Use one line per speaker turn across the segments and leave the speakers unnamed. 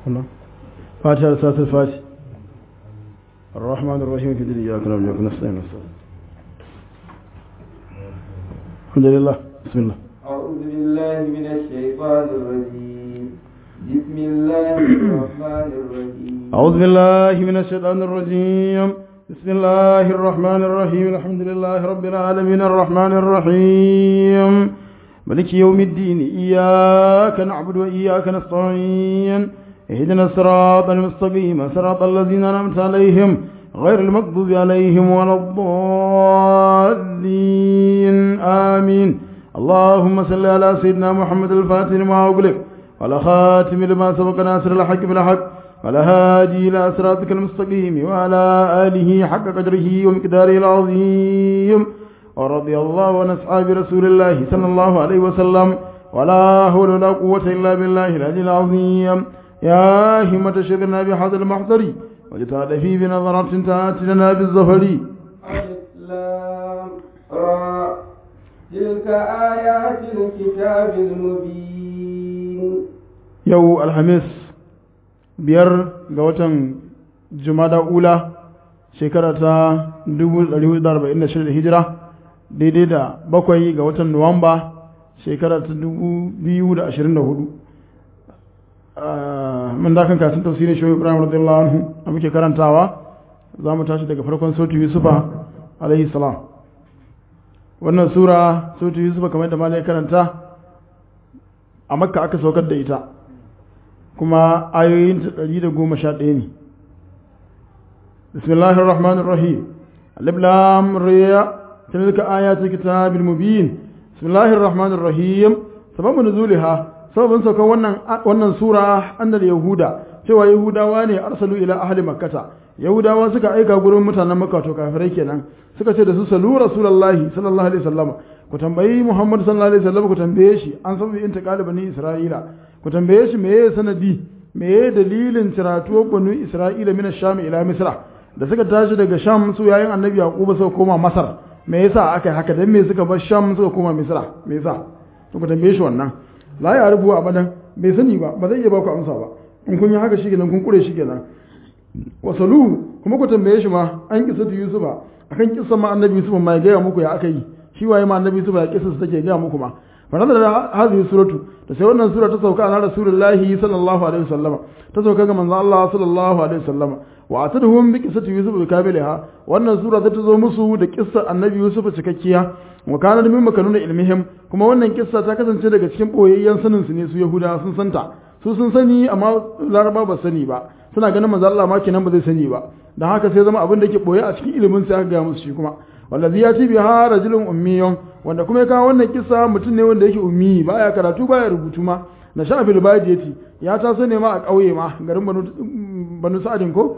هنا فاتحة رسالة الفاتح الرحمن الرحيم في دين إياك نعبد وإياك نستعين الحمد لله بسم الله
أعوذ بالله من الشيطان الرجيم بسم الله الرحمن الرحيم
أعوذ بالله من الشيطان الرجيم بسم الله الرحمن الرحيم الحمد لله رب العالمين الرحمن الرحيم ملك يوم الدين إياك نعبد وإياك نستعين اهدنا الصراط المستقيم صراط الذين أنعمت عليهم غير المغضوب عليهم ولا الضالين آمين اللهم صل على سيدنا محمد الفاتح لما أغلق وعلى خاتم لما سبق ناصر الحق بالحق وعلى هادي إلى صراطك المستقيم وعلى آله حق قدره ومقداره العظيم ورضي الله عن أصحاب رسول الله صلى الله عليه وسلم ولا حول ولا قوة إلا بالله العلي العظيم يا همة شغلنا بهذا المحضر وجتعل فيه بنظرة تأتي بالظفر
الإسلام را تلك آيات الكتاب المبين
يو الحميس biyar ga watan jumada ula shekara ta 1446 hijira daidai da bakwai ga watan nuwamba shekara ta 2024 mun dakan kasin tafsirin shi ibrahim radiyallahu anhu da muke karantawa za mu tashi daga farkon sautu yusufa alaihi salam wannan sura sautu yusufa kamar da malai karanta a makka aka saukar da ita kuma ayoyin ta ɗari da goma sha ɗaya ne bismillahir rahmanir rahim alif lam ra tilka ayatul kitabil mubin bismillahir rahmanir rahim sababu nuzuliha sababin saukan wannan wannan sura annal yahuda cewa yahudawa ne arsalu ila ahli makkata yahudawa suka aika gurin mutanen makka to kafirai kenan suka ce da su salu rasulullahi sallallahu alaihi wasallam ku tambayi muhammad sallallahu alaihi wasallam ku tambaye shi an sabu intiqal bani isra'ila ku tambaye shi meye sanadi meye dalilin ciratuwar banu isra'ila min sham ila misra da suka tashi daga sham su yayin annabi yaquba suka koma masar me yasa aka yi haka dan me suka bar sham suka koma misra me yasa to ku tambaye shi wannan la ya rubu abadan bai sani ba ba zai iya ba ku amsa ba in kun yi haka shi kenan kun kure shi kenan wasalu kuma ku tambaye shi ma an kisa yusufa akan kisan ma annabi yusufa ma ya gaya muku ya aka yi shi waye ma annabi yusufa ya kisa su take gaya muku ma فنزل هذه السورة تسوى سورة تسوى على رسول الله صلى الله عليه وسلم تسوى كما من الله صلى الله عليه وسلم وأعتدهم بقصة يوسف بكاملها وأن السورة تتزو مسو قصة النبي يوسف تككيا وكان من مكانون علمهم كما وأن قصة تكسن تلك cikin boyayyen sanin su ne su Yahuda sun santa su sun sani amma Laraba ba sani ba suna ganin manzo Allah ma kenan ba zai sani ba dan haka sai zama abin da yake boye a cikin ilimin sai aka ga musu shi kuma wallazi ya ci biha rajulun ummiyun wanda kuma ya kawo wannan kisa mutum ne wanda yake ummi baya karatu baya rubutu ma na shafil badiyati ya taso ne ma a ƙauye ma garin banu banu sa'adin ko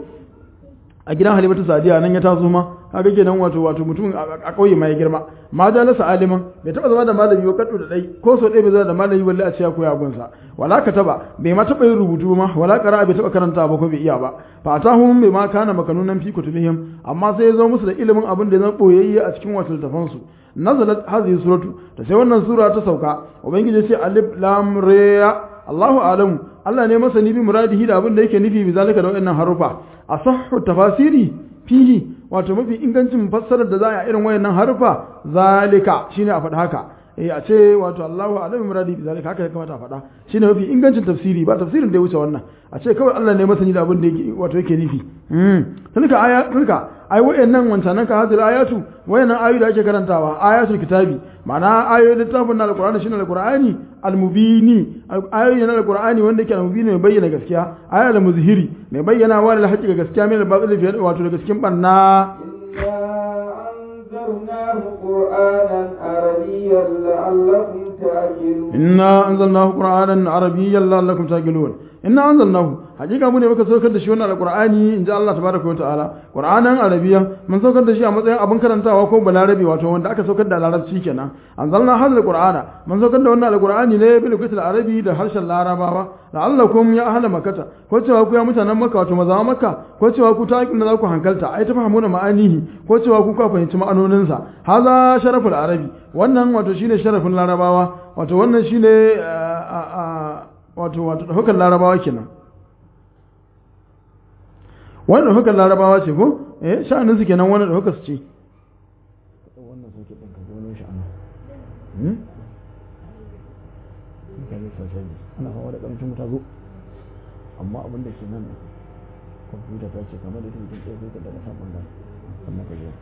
a gidan halimatu sadiya nan ya taso ma kaga kenan wato wato mutum a ƙauye ma ya girma ma da lasa aliman bai taba zama da malami ba kaddu da dai ko so dai bai zama da malami balle a ce ya koya gunsa wala ka taba bai ma taba yin rubutu ma wala qara bai taba karanta ba ko bai iya ba fa atahum bai ma kana makanunan fi kutubihim amma sai ya zo musu da ilimin abin da ya zama boyayye a cikin wasu littafan su nazalat hadhihi suratu da sai wannan sura ta sauka ubangiji ce alif lam ra Allahu alamu Allah ne masani bi muradihi da abin da yake nufi bi zalika da wayannan harufa asahhu tafasiri fihi wato mafi ingancin fassarar da za a irin wayannan harufa zalika shine a faɗa haka eh a ce wato Allahu alamu muradi bi zalika haka ya kamata a faɗa shine mafi ingancin tafsiri ba tafsirin da ya wuce wannan a ce kawai Allah ne masani da abin da yake wato yake nufi mm tilka aya tilka ai wayannan wancanan ka hadil ayatu wayannan ayoyi da ake karantawa ayatul kitabi ma'ana ayoyin littafin na alqur'ani shine alqur'ani almubini ayoyi na alqur'ani wanda yake almubini mai bayyana gaskiya ayoyi almuzhiri mai bayyana wa da haƙiƙa gaskiya mai batil wato da gaskiyan banna
أنزلناه قرآنا عربيا لعلكم تعقلون
إنا أنزلناه قرآنا عربيا لعلكم تعقلون inna anzalnahu hakika mu ne muka saukar da shi wannan alqur'ani inji Allah tabaraka wa ta'ala qur'anan arabiya mun saukar da shi a matsayin abin karantawa ko balarabi wato wanda aka saukar da larabci kenan anzalna hadha alqur'ana mun saukar da wannan alqur'ani ne bil lugatil arabi da harshen larabawa la'allakum ya ahla makkata ko cewa ku ya mutanen makka wato mazawa makka ko cewa ku ta za ku hankalta ai ta fahimuna ma'anihi ko cewa ku ka fahimci ma'anoninsa haza sharaful arabi wannan wato shine sharafin larabawa wato wannan shine wato wato ɗaukar larabawa kenan wannan hukar larabawa ce ko eh sha'anin su kenan wannan hukar su ce wannan sauke din ka gano shi ana hmm mutane sosai ana fama da karancin wuta zo amma abin da ke nan kwamfuta ta ce kamar da mutum ɗaya sai ka daga san ɓangaren sannan ka je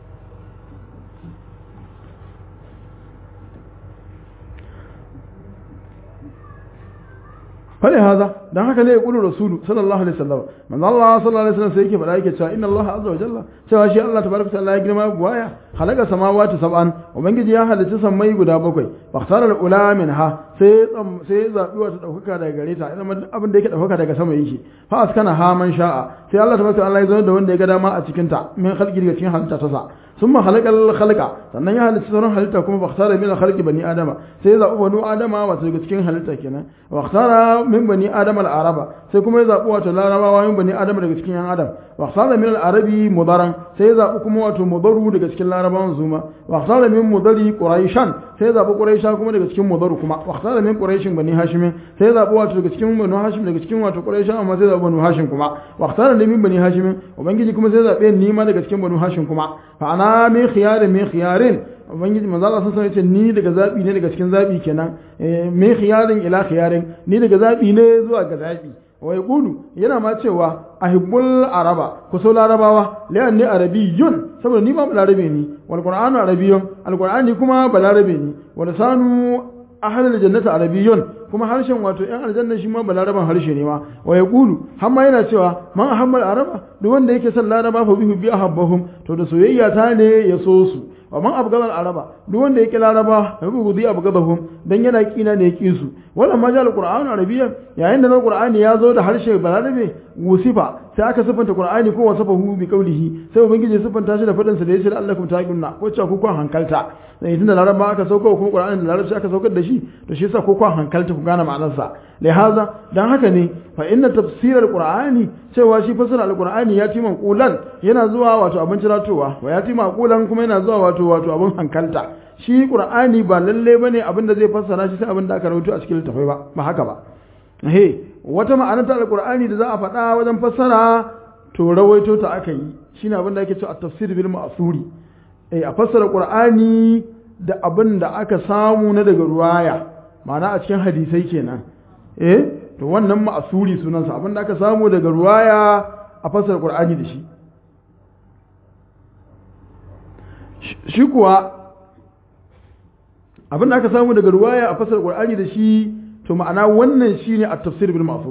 fali haza dan haka ne ya kulu rasulu sallallahu alaihi wasallam manzo Allah sallallahu alaihi wasallam sai yake faɗa yake cewa inna Allah azza wa jalla cewa shi Allah tabaraka ta'ala ya girma buwaya halaka samawati sab'an ubangiji ya halicci sammai guda bakwai fakhsara ula minha sai sai zabi wata daukaka daga gare ta idan abin da yake daukaka daga sama yake fa askana ha man sha'a sai Allah tabaraka ta'ala ya zo da wanda ya ga dama a cikin ta min khalqi daga cikin halitta ta sa ثم خلق الخلق sannan ya halitta sauran halitta kuma ba khtara min khalqi bani adama sai ya zabi bani adama wato daga cikin halitta kenan wa khtara min bani adama al-araba sai kuma ya zabi wato larabawa min bani adama daga cikin yan adam wa khtara min al-arabi mudaran sai ya zabi kuma wato mudaru daga cikin larabawan zuma wa khtara min mudari quraishan sai ya zabi quraisha kuma daga cikin mudaru kuma wa khtara min quraishin bani hashim sai ya zabi wato daga cikin bani hashim daga cikin wato quraisha amma sai ya zabi bani hashim kuma wa khtara min bani hashim ubangiji kuma sai ya zabe ni ma daga cikin bani hashim kuma fa ana min khiyarin min khiyarin ubangiji manzo Allah sun ce ni daga zabi ne daga cikin zabi kenan min khiyarin ila khiyarin ni daga zabi ne zuwa ga zabi wa yaqulu yana ma cewa ahibbul araba ku so larabawa li'anni arabiyyun saboda ni ba larabe ni wal qur'anu arabiyyun al qur'ani kuma balarabe ni wa lisanu ahlul jannati arabiyyun kuma harshen wato yan aljanna shi ma balaraban harshe ne ma wa yaqulu hamma yana cewa man ahammal araba duk wanda yake son laraba fa bihu bi ahabbahum to da soyayya ta ne ya so su wa man abgadal araba duk wanda yake laraba fa bihu bi abgadahum dan yana kina ne yake su wannan ma jal qur'anu arabiyyan yayin da qur'ani ya zo da harshe balarabe wusifa sai aka sifanta qur'ani ko wasafahu bi qawlihi sai ubangiji sifanta shi da fadin sa da yace allakum taqunna ko cewa ku kun hankalta sai tunda laraba aka sauka kuma qur'ani da larabci aka saukar da shi to shi yasa ko kun hankalta ku gane ma'anarsa lihaza dan haka ne fa inna tafsir alqur'ani cewa shi fasara alqur'ani ya tima qulan yana zuwa wato abin ciratowa wa ya tima qulan kuma yana zuwa wato wato abin hankalta shi qur'ani ba lalle bane abin da zai fassara shi sai abin da aka rawaito a cikin littafai ba ba haka ba he wata ma'ana ta alqur'ani da za a faɗa wajen fassara to rawaito ta aka yi shine abin da ake cewa at-tafsir bil ma'suri eh a fassara qur'ani da abin da aka samu na daga ruwaya ma'ana a cikin hadisai kenan eh to wannan ma'asuri sunansa abin da aka samu daga ruwaya a fasar qur'ani da shi shi kuwa abin da aka samu daga ruwaya a fasar qur'ani da shi to ma'ana wannan shine at-tafsir bil ma'sur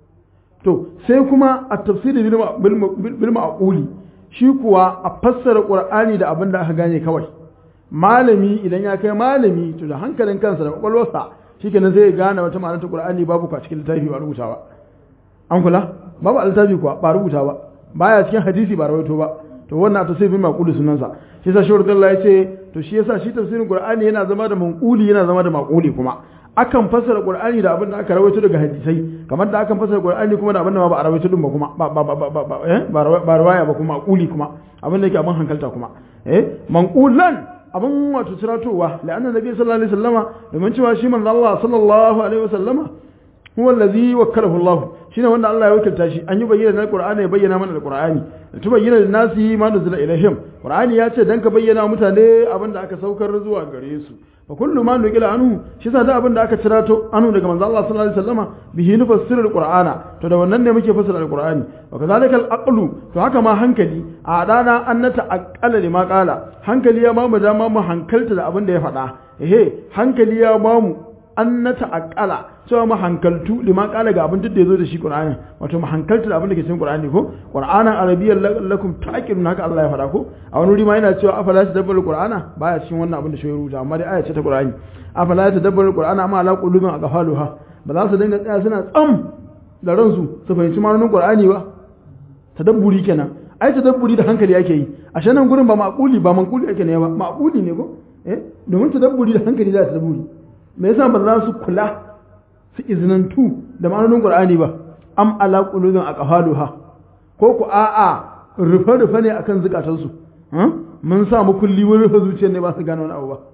to sai kuma at-tafsir bil ma'quli shi kuwa a fassara qur'ani da abin da aka gane kawai malami idan ya kai malami to da hankalin kansa da kwakwalwarsa shikenan sai ya gane wata ma'anar ta Qur'ani babu kwa cikin littafi ba rubuta ba an kula babu a littafi kuwa ba rubuta ba baya cikin hadisi ba rawaito ba to wannan ta sai bin maquli sunansa shi yasa shawar Allah ya ce to shi yasa shi tafsirin Qur'ani yana zama da manquli yana zama da maquli kuma akan fassara Qur'ani da abin da aka rawaito daga hadisai kamar da akan fassara Qur'ani kuma da abin da ba a rawaito din ba kuma ba ba ba ba ba eh ba rawaya ba kuma maquli kuma abin da yake abin hankalta kuma eh manqulan abin wato ciratowa la'anna nabi sallallahu alaihi wasallama domin cewa shi manzo Allah sallallahu alaihi wasallama huwa allazi wakkalahu Allah shine wanda Allah ya wakilta shi an yi bayyana na Qur'ani ya bayyana mana da Qur'ani to bayyana da nasi ma nuzila ilaihim Qur'ani ya ce dan ka bayyana mutane abin da aka saukar zuwa gare su fa kullu ma nuqila anhu shi sa da abin da aka cirato anu daga manzo Allah sallallahu alaihi wasallama bihi nufassiru alqur'ana to da wannan ne muke fassara alqur'ani wa kadhalika alaqlu to haka ma hankali a dana annata aqala lima qala hankali ya mamu dama mu hankalta da abin da ya faɗa ehe hankali ya mamu annata aqala cewa mu hankaltu lima qala ga abin da ya zo da shi qur'ani wato mu hankalta da abin da ke cikin qur'ani ko qur'anan arabiyyan lakum taqilun haka Allah ya faɗa ko a wani wuri ma yana cewa afala tadabbaru qur'ana baya cikin wannan abin da shi ya rubuta amma dai aya ce ta qur'ani afala tadabbaru qur'ana amma ala qulubin aqfaluha ba za su dinga tsaya suna tsam da ransu su fahimci ma'anonin qur'ani ba tadabburi kenan ai tadabburi da hankali yake yi a shanan gurin ba maquli ba manquli yake ne ba maquli ne ko eh domin tadabburi da hankali za ta tadabburi me yasa ba za su kula su izinantu da ma'anonin qur'ani ba am ala qulubin aqfaluha ko ku a'a rufe rufe ne akan zukatansu mun sa mu kulli wurin rufe zuciyar ne ba su gane wani abu ba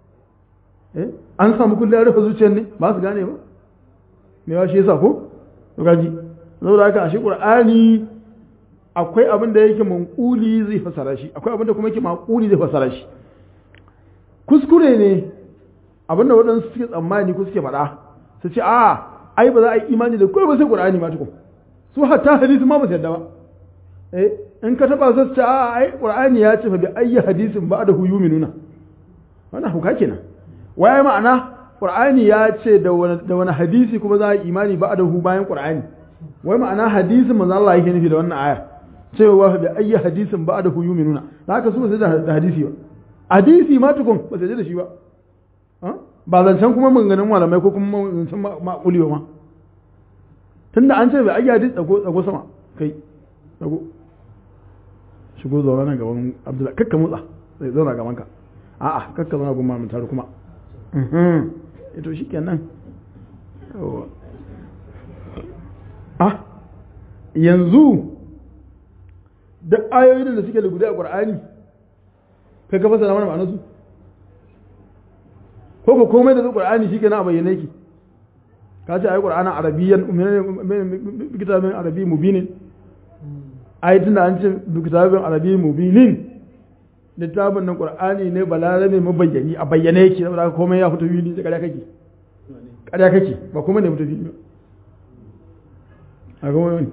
eh an samu kulli rufe zuciyar ne ba su gane ba me ya shi yasa ko to gaji saboda haka ashe qur'ani akwai abin da yake manquli zai fasara shi akwai abin da kuma yake maquli zai fasara shi kuskure ne abin da waɗansu suke tsammani ko suke faɗa su ce a ai ba za a yi imani da kawai ba sai qur'ani ma tukun su hatta hadisi ma ba su yadda ba eh in ka taba su ce a ai qur'ani ya ce fa bi ayyi hadisin ba da huyu minuna wannan huka kenan waye ma'ana qur'ani ya ce da wani da wani hadisi kuma za a yi imani ba da hu bayan qur'ani wai ma'ana hadisin manzo Allah yake nufi da wannan aya cewa bi ayyi hadisin ba da huyu minuna haka su ba sai da hadisi ba hadisi ma tukun ba sai da shi ba ba zancen kuma maganganun malamai ko kuma zancen ma'uli ba ma tunda an ce bai ayyi hadisi tsago tsago sama kai tsago shigo zaune nan gaban abdullahi kakka motsa zai zauna gaban ka a'a kakka zauna gumma mun taru kuma ito shi kenan ah yanzu da ayoyin da suke da guda a ƙwar'ani kai ka fasa mana ma'anarsu ko ko komai da zai ƙwar'ani shi kenan a bayyane ki ka ce a yi ƙwar'anin arabiyyan kitabin arabi mubinin ayatun da an ce kitabin arabi mubinin littafin nan ƙwar'ani ne balarabe mabayyani a bayyane yake saboda haka komai ya fito fili da ƙarya kake ƙarya kake ba kuma ne fito fili ba a ga wani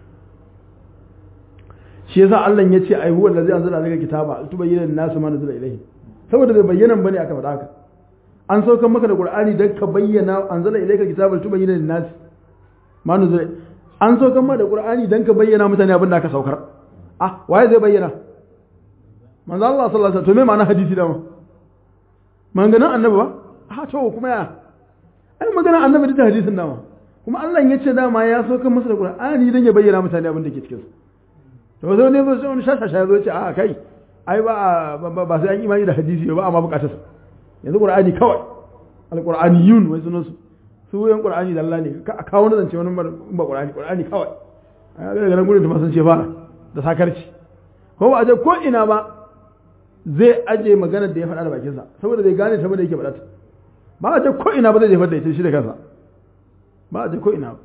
shi yasa Allah ya ce ai huwa allazi anzala alayka kitaba tubayyana lin-nasi ma nazala ilayhi saboda bai bayyana bane aka faɗa haka an saukar maka da Qur'ani dan ka bayyana anzala ilayka kitaba tubayyana lin-nasi ma nazala an saukar maka da Qur'ani dan ka bayyana mutane abin da aka saukar ah waye zai bayyana manzo Allah sallallahu alaihi wasallam to me ma'ana hadisi da ma maganan annabi ba ah to kuma ya ai maganan annabi da hadisin da ma kuma Allah ya ce dama ya saukar masa da Qur'ani dan ya bayyana mutane abin da ke cikin sa to zo ne zo sai wani shashasha ya zo ce a kai ai ba ba sai an imani da hadisi ba amma bukatar sa yanzu qur'ani kawai alqur'aniyun wai sunan su su yan qur'ani dalla ne ka kawo wani zance wani ba qur'ani qur'ani kawai ai ga ganin gurin da masan ce fara da sakarci ko ba aje ko ina ba zai aje magana da ya faɗa da bakin sa saboda bai gane ta ba da yake faɗa ta ba aje ko ina ba zai jefar da ita shi da kansa ba aje ko ina ba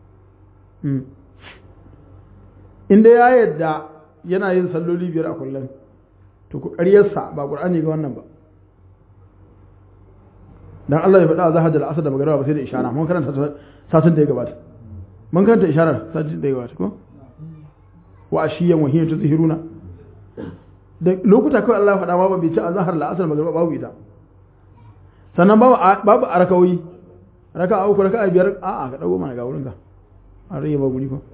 inda ya yadda yana yin salloli biyar a kullum to ku ƙaryarsa ba ƙur'ani ga wannan ba dan Allah ya faɗa a zahar da al'asar da magana ba sai da ishara mun karanta satin da ya gabata mun karanta isharar satin da ya gabata ko wa ashiyan wa hiya tuzhiruna da lokuta kawai Allah ya faɗa ma ba bai ci a zahar al'asar magana babu ita sannan babu babu arakawi raka'a uku raka'a biyar a'a ka dago mana ga wurin ka an rage ba guri ko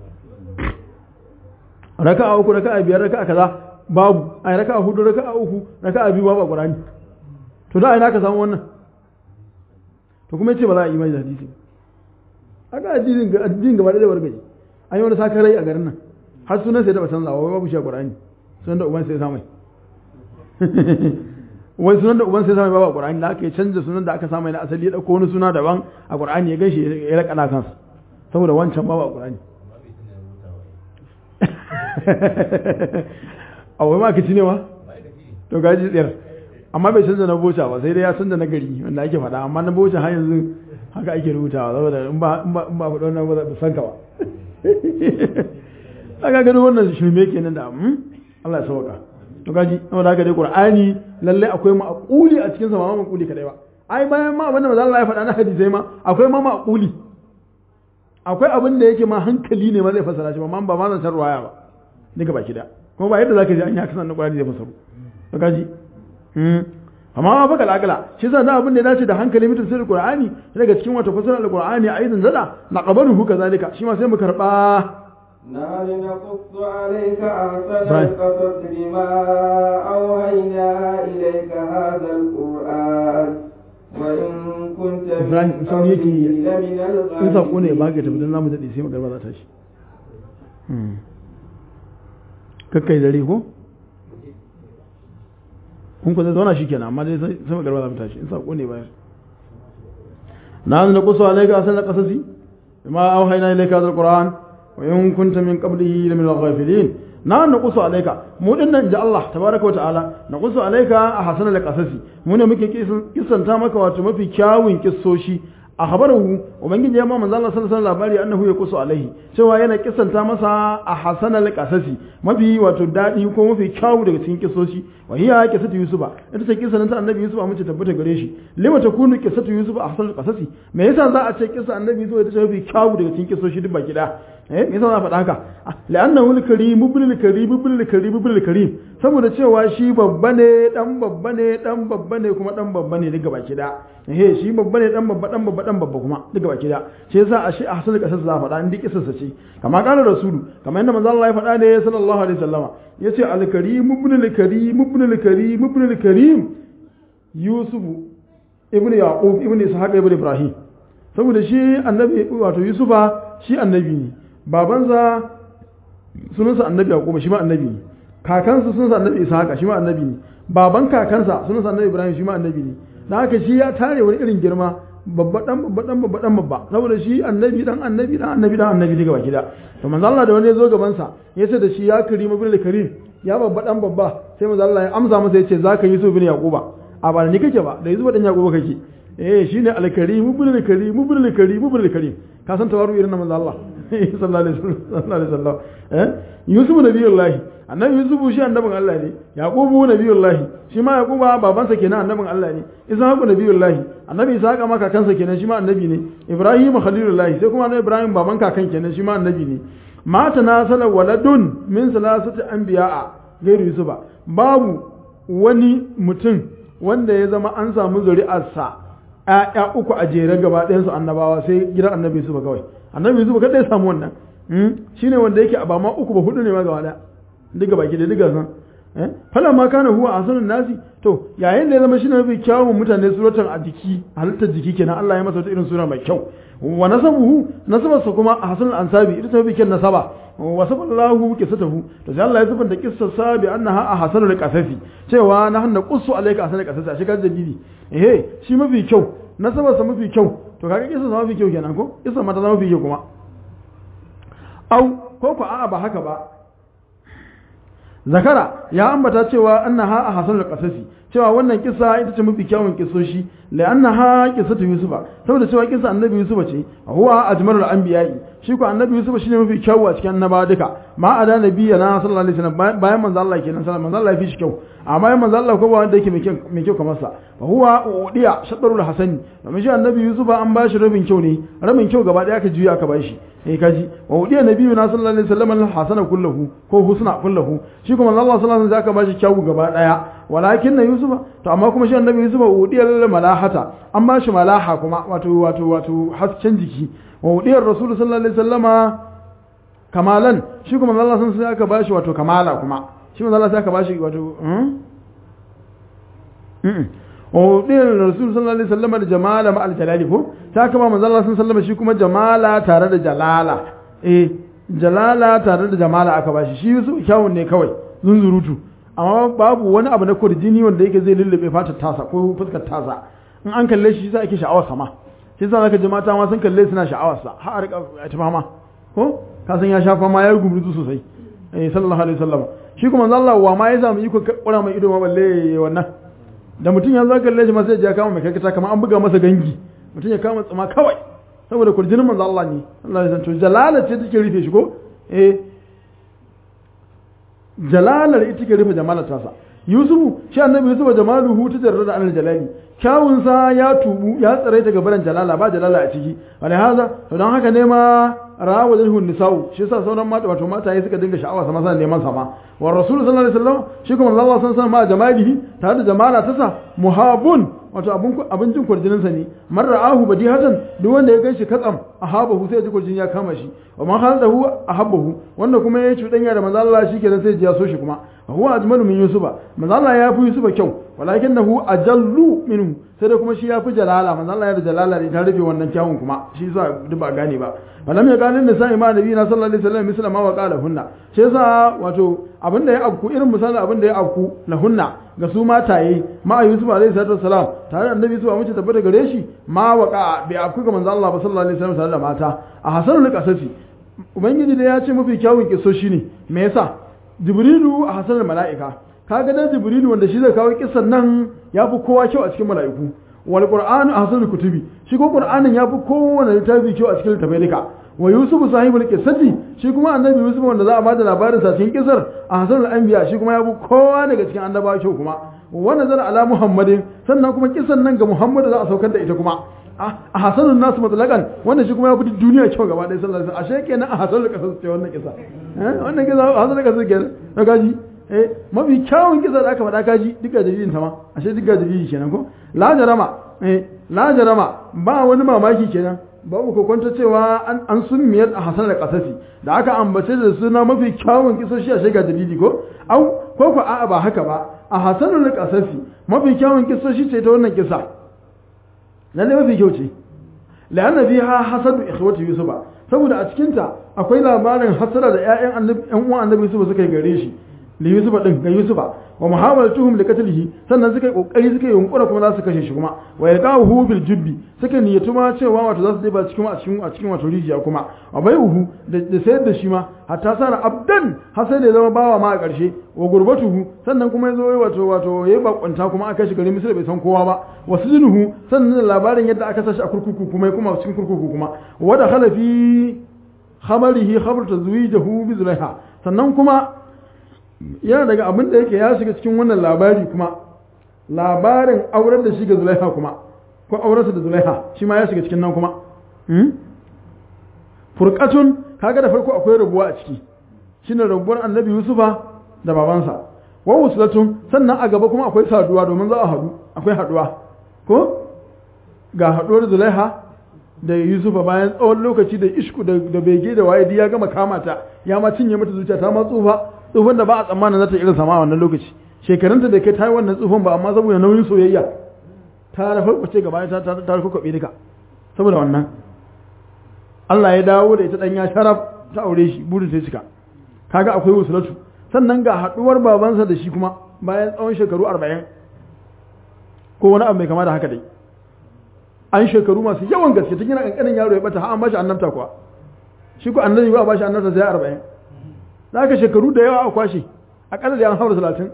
raka'a uku raka'a biyar raka'a kaza babu ai raka'a hudu raka'a uku raka'a biyu babu Qur'ani to da ina ka samu wannan to kuma yace ba za a yi mai hadisi aka addinin ga addinin gaba da wargaje an yi wani sakarai a garin nan har sunan sai da ba canzawa wai babu shi a Qur'ani sunan da uban sai samai wai sunan da uban sai samai babu Qur'ani da aka canza sunan da aka samai na asali ya dauko wani suna daban a Qur'ani ya gashi ya rakana kansa saboda wancan babu a Qur'ani a wai maka ci ne ma to gaji tsayar amma bai canza na boca ba sai dai ya canza na gari wanda ake faɗa amma na boca har yanzu haka ake rubutawa saboda in ba in ba in ba faɗo na ba san ka ba aka gani wannan shirme kenan da Allah ya sauka to gaji saboda haka dai Qur'ani lalle akwai ma'quli a cikin sa ba ma'quli kadai ba ai bayan ma abinda manzo Allah ya faɗa na hadisai ma akwai ma ma'quli akwai abin da yake ma hankali ne ma zai fasara shi ba ma ba ma zan san ruwaya ba duka baki da kuma ba yadda zaka ji an yi haka sannan Qur'ani zai fasaru to kaji amma ma baka lagala shi yasa da abin da ya dace da hankali mutum sai Qur'ani daga cikin wata fasara al-Qur'ani aidan zada naqabaluhu kazalika shi ma sai mu karba
نحن نقص عليك أحسن القصص بما أوحينا إليك هذا القرآن وإن كنت
Ibrahim sauri yake
لمن
in sako ne ba
الغالبين
ka tafi don zamu daɗe sai magarba za ta shi kakkai dare ko kun ku zai zauna shi kenan amma dai sai sai magarba za mu tashi in sako ne bayan na na kusa alaika asal qasasi bima auhayna ilayka hadha alquran wa in kunta min qablihi lamin al-ghafilin na na kusa alaika mu dinnan ji Allah tabaraka wa ta'ala na kusa alaika a hasan al-qasasi mu ne muke kisan kisanta maka wato mafi kyawun kissoshi a habarahu ubangiji ya ma manzo Allah sallallahu alaihi labari annahu yaqusu alaihi cewa yana kisanta masa a hasanal qasasi mafi wato dadi ko mafi kyawu daga cikin kisoshi wa hiya qisatu yusufa ita ce kisan ta annabi yusuf mace tabbata gare shi lima takunu qisatu yusuf a hasanal qasasi me yasa za a ce kisa annabi yusuf ita ce mafi kyawu daga cikin kisoshi duk baki da eh me yasa za a faɗa haka la'annahu al-karim ibn karim ibn karim ibn karim saboda cewa shi babba ne dan babba ne dan babba ne kuma dan babba ne daga baki da eh shi babba ne dan babba dan babba dan babba kuma daga baki da shi yasa a shi a hasan kasar za a faɗa in duk kisarsa ce kama kana rasulu kamar yadda manzo Allah ya faɗa ne sallallahu alaihi wasallama yace al-karim ibn al-karim ibn al-karim ibn al-karim yusuf ibn yaqub ibn ishaq ibn ibrahim saboda shi annabi wato yusufa shi annabi ne babansa sunansa annabi yaqub shi ma annabi ne kakansa sunansa annabi ishaq shi ma annabi ne baban kakansa sunansa annabi ibrahim shi ma annabi ne dan haka shi ya tare wani irin girma babba dan babba dan babba dan babba saboda shi annabi dan annabi dan annabi dan annabi daga baki da to manzo Allah da wani ya zo gaban sa yace da shi ya karim bin karim ya babba dan babba sai manzo Allah ya amsa masa yace zaka yi so bin yaquba a ba ni kake ba da yanzu dan yaquba kake eh shine al-karim ibn al-karim ibn al-karim ibn al-karim ka san tawaru irin na manzo Allah sallallahu alaihi wasallam eh yusuf nabiyullahi annabi yusuf shi annabin Allah ne yaqubu nabiyullahi shi ma yaquba babansa kenan annabin Allah ne ishaqu nabiyullahi annabi ishaqa ma kakansa kenan shi ma annabi ne ibrahim khalilullahi sai kuma annabi ibrahim baban kakan kenan shi ma annabi ne mata nasala waladun min salasati anbiya'a gairu yusufa babu wani mutum wanda ya zama an samu zuri'arsa ‘ya'ya uku a jere gaba ɗayansu annabawa sai gidan annabi Yusuf kawai annabi Yusuf kadai ya samu wannan shi ne wanda yake a ba ma uku ba hudu ne ma gaba ɗaya diga baki da diga san fala ma kana huwa a sanin nasi to yayin da ya zama shi ne mafi kyawun mutane suratan a jiki halittar jiki kenan Allah ya masa wata irin sura mai kyau wa nasabuhu nasabarsa kuma a hasan ansabi ita ta mafi kyan nasaba wa saballahu qissatahu to sai Allah ya zubanta kissar sa bi annaha a hasanul qasafi cewa na hanna qussu alayka hasanul qasasi a shigar dalili eh shi mafi kyau nasabarsa mafi kyau to kaga kissar sa mafi kyau kenan ko kissar mata mafi kyau kuma au ko ko a'a ba haka ba zakara ya ambata cewa annaha a hasanul qasasi cewa wannan kisa ita ce mafi kyawun kisoshi la annaha qissatu yusufa saboda cewa kisa annabi yusufa ce huwa ajmalul anbiya'i shi ko annabi yusufa shine mafi kyawu a cikin annabawa duka ma ada nabiyya na sallallahu alaihi wasallam bayan manzo Allah kenan sallallahu manzo Allah ya fi shi kyau amma bayan manzo Allah ko ba wanda yake mai kyau kamar sa fa huwa udiya shadarul hasani domin shi annabi yusufa an bashi rabin kyau ne rabin kyau gaba daya aka juya aka bashi eh kaji wa udiya nabiyyu na sallallahu alaihi wasallam al hasana kullahu ko husna kullahu shi kuma Allah sallallahu alaihi wasallam aka bashi kyau gaba daya walakin na yusufa to amma kuma shi annabi yusufa udiyar malahata an ba shi malaha kuma wato wato wato hasken jiki wa udiyar rasul sallallahu alaihi wasallama kamalan shi kuma Allah sun sai aka bashi wato kamala kuma shi kuma Allah sai aka bashi wato wa udiyar rasul sallallahu alaihi wasallama da jamala ma aljalali ko ta aka ba manzo Allah sun sallama shi kuma jamala tare da jalala eh jalala tare da jamala aka bashi shi Yusuf kyawun ne kawai zunzurutu amma babu wani abu na kurjini wanda yake zai lullube fatar tasa ko fuskar tasa in an kalle shi sai ake sha'awar sama shi sa zaka ji mata ma sun kalle suna sha'awar sa har a rika ta fama ko ka san ya sha fama ya gumurzu sosai eh sallallahu alaihi wasallam shi kuma Allah wa ma ya samu iko kura mai ido ma balle wannan da mutum ya zo kalle shi ma sai ya kama mai karkata kamar an buga masa gangi mutum ya kama tsama kawai saboda kurjinin manzo Allah ne Allah ya san to jalala ce take rufe shi ko eh jalalar ita ke rufe jamalar tasa yusufu shi annabi yusufu jamaluhu ta jarrada anil jalali kyawunsa ya tubu ya tsare daga baran jalala ba jalala a ciki wani haza to don haka ne ma rawa zai hun nisa'u shi yasa sauran mata wato mata suka dinga sha'awa sama sana neman sama wa rasul sallallahu alaihi wasallam shi kuma Allah san san ma jamalihi tare da jamala tasa muhabun wato abun abin jin kurjinin sa ne man ra'ahu badihatan duk wanda ya ganshi katsam ahabahu sai ya ji kurjin ya kama shi wa man haladahu ahabbahu wanda kuma ya cuɗanya da manzo Allah shi kenan sai ya so shi kuma huwa ajmalu min yusufa manzo Allah ya fi yusufa kyau walakinahu ajallu minhu sai da kuma shi ya fi jalala manzo Allah ya da jalala ne ta rufe wannan kyawun kuma shi yasa duk ba gane ba falam ya ganin da sai ma nabi na sallallahu alaihi wasallam misla ma wa qala hunna shi yasa wato abinda ya afku irin misalin abinda ya afku la hunna ga su mataye ma yusuf alaihi salatu wasalam tare da annabi su mace tabbata gare shi ma waqa bi afku ga manzo Allah sallallahu alaihi wasallam tare da mata a hasanul qasasi ubangiji da ya ce mafi kyawun kiso shine me yasa jibrilu a hasanul mala'ika kaga dan jibrilu wanda shi zai kawo kissan nan ya fi kowa kyau a cikin mala'iku wal qur'anu ahsanul kutubi shi ko qur'anin ya fi kowane littafi kyau a cikin littafai duka wa yusuf sahibul qissati shi kuma annabi yusuf wanda za a bada labarin sa cikin kisar ahsanul anbiya shi kuma ya fi kowa daga cikin annabawa kyau kuma wa nazara ala muhammadin sannan kuma kisan nan ga muhammad za a saukar da ita kuma a hasanun nasu matsalakan wannan shi kuma ya fi duniya kyau gaba ɗaya sallallahu alaihi wasallam ashe kenan a hasanul qissas ce wannan kisa eh wannan kisa hasanul qissas kenan na gaji eh mafi kyawun kisa da aka faɗa kaji duka dalilin ta ma ashe duka dalili kenan ko la jarama eh la jarama ba wani mamaki kenan babu kokonta cewa an an summiyar a hasan da kasasi da aka ambace da suna mafi kyawun kisoshi a shiga dalili ko au ko ko a'a ba haka ba a hasanul kasasi mafi kyawun kisoshi ce ta wannan kisa lalle mafi kyau ce la'anna fiha hasadu ikhwati yusufa saboda a cikin ta akwai labarin hasara da ƴaƴan annabi ƴan uwan annabi yusufa suka yi gare shi li yusufa din ga yusufa wa muhawalatuhum li qatlihi sannan suka yi kokari suka yi yunkura kuma za su kashe shi kuma wa yalqahu bil jubbi suka niyyatu ma cewa wato za su je ba cikin a cikin a cikin wato rijiya kuma wa bai'uhu da sayar da shi ma hatta sara abdan har sai da ya zama bawa ma a ƙarshe wa gurbatuhu sannan kuma ya zo wato wato yayi bakunta kuma aka shi gari misir bai san kowa ba wa sujunuhu sannan da labarin yadda aka sashi a kurkuku kuma kuma cikin kurkuku kuma wa da khala fi khabarihi khabar tazwijahu bi zulaiha sannan kuma yana daga abin da yake ya shiga cikin wannan labari kuma labarin auren da shi ga zulaiha kuma ko aurensa da zulaiha shi ma ya shiga cikin nan kuma furqatun kaga da farko akwai rabuwa a ciki shine rabuwar annabi yusufa da babansa wa wuslatun sannan a gaba kuma akwai saduwa domin za a haɗu akwai haɗuwa ko ga haɗuwar zulaiha da yusufa bayan tsawon lokaci da ishku da bege da waye ya gama kama ta ya ma cinye mata zuciya ta ma tsufa tsufan da ba a tsammanin za ta irin sama a wannan lokaci shekarunta da kai ta yi wannan tsufan ba amma saboda nauyin soyayya ta da farko ce gaba ta ta ta kwabe duka saboda wannan Allah ya dawo da ita dan ya sharaf ta aure shi burin sai cika kaga akwai wusulatu sannan ga haduwar babansa da shi kuma bayan tsawon shekaru 40 ko wani abu mai kama da haka dai an shekaru masu yawan gaske tun yana kankanin yaro ya bata har an bashi annabta kuwa shi ko annabi ba bashi annabta sai 40 za ka shekaru da yawa a kwashe akalla da an haura talatin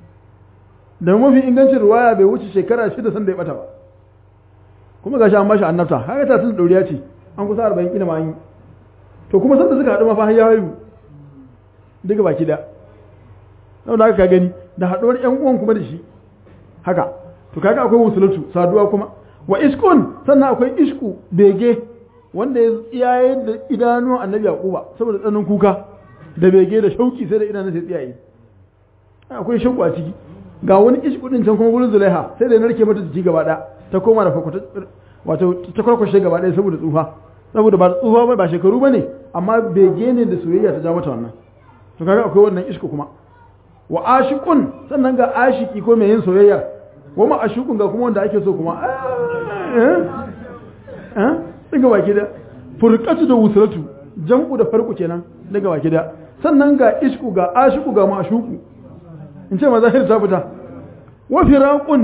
da mafi ingancin ruwaya bai wuce shekara shida san da ya bata ba kuma gashi an bashi annabta haka ta tun dauriya ce an kusa arba'in kila ma an yi to kuma sanda suka haɗu ma fa ya haihu duka baki da sau da ka gani da haɗuwar ƴan uwan kuma da shi haka to kaga akwai wusulatu saduwa kuma wa iskun sannan akwai isku bege wanda ya tsiyaye da idanuwan annabi yaquba saboda tsanin kuka da bege da shauki sai da idanun sai tsiyaye akwai shauku a ciki ga wani isku din can kuma gurin zulaiha sai da narke mata jiki gaba ɗaya ta koma da fakwata wato ta kwarkwashe gaba ɗaya saboda tsufa saboda ba tsufa ba ba shekaru ba ne amma bege ne da soyayya ta ja mata wannan to kaga akwai wannan isku kuma wa ashiqun sannan ga ashiki ko mai yin soyayya wa ma ashiqun ga kuma wanda ake so kuma eh eh daga baki da furqatu da wusratu jam'u da farko kenan daga baki da sannan ga isku ga ashiku ga mashuku in ce mazahir ta fita wa firaqun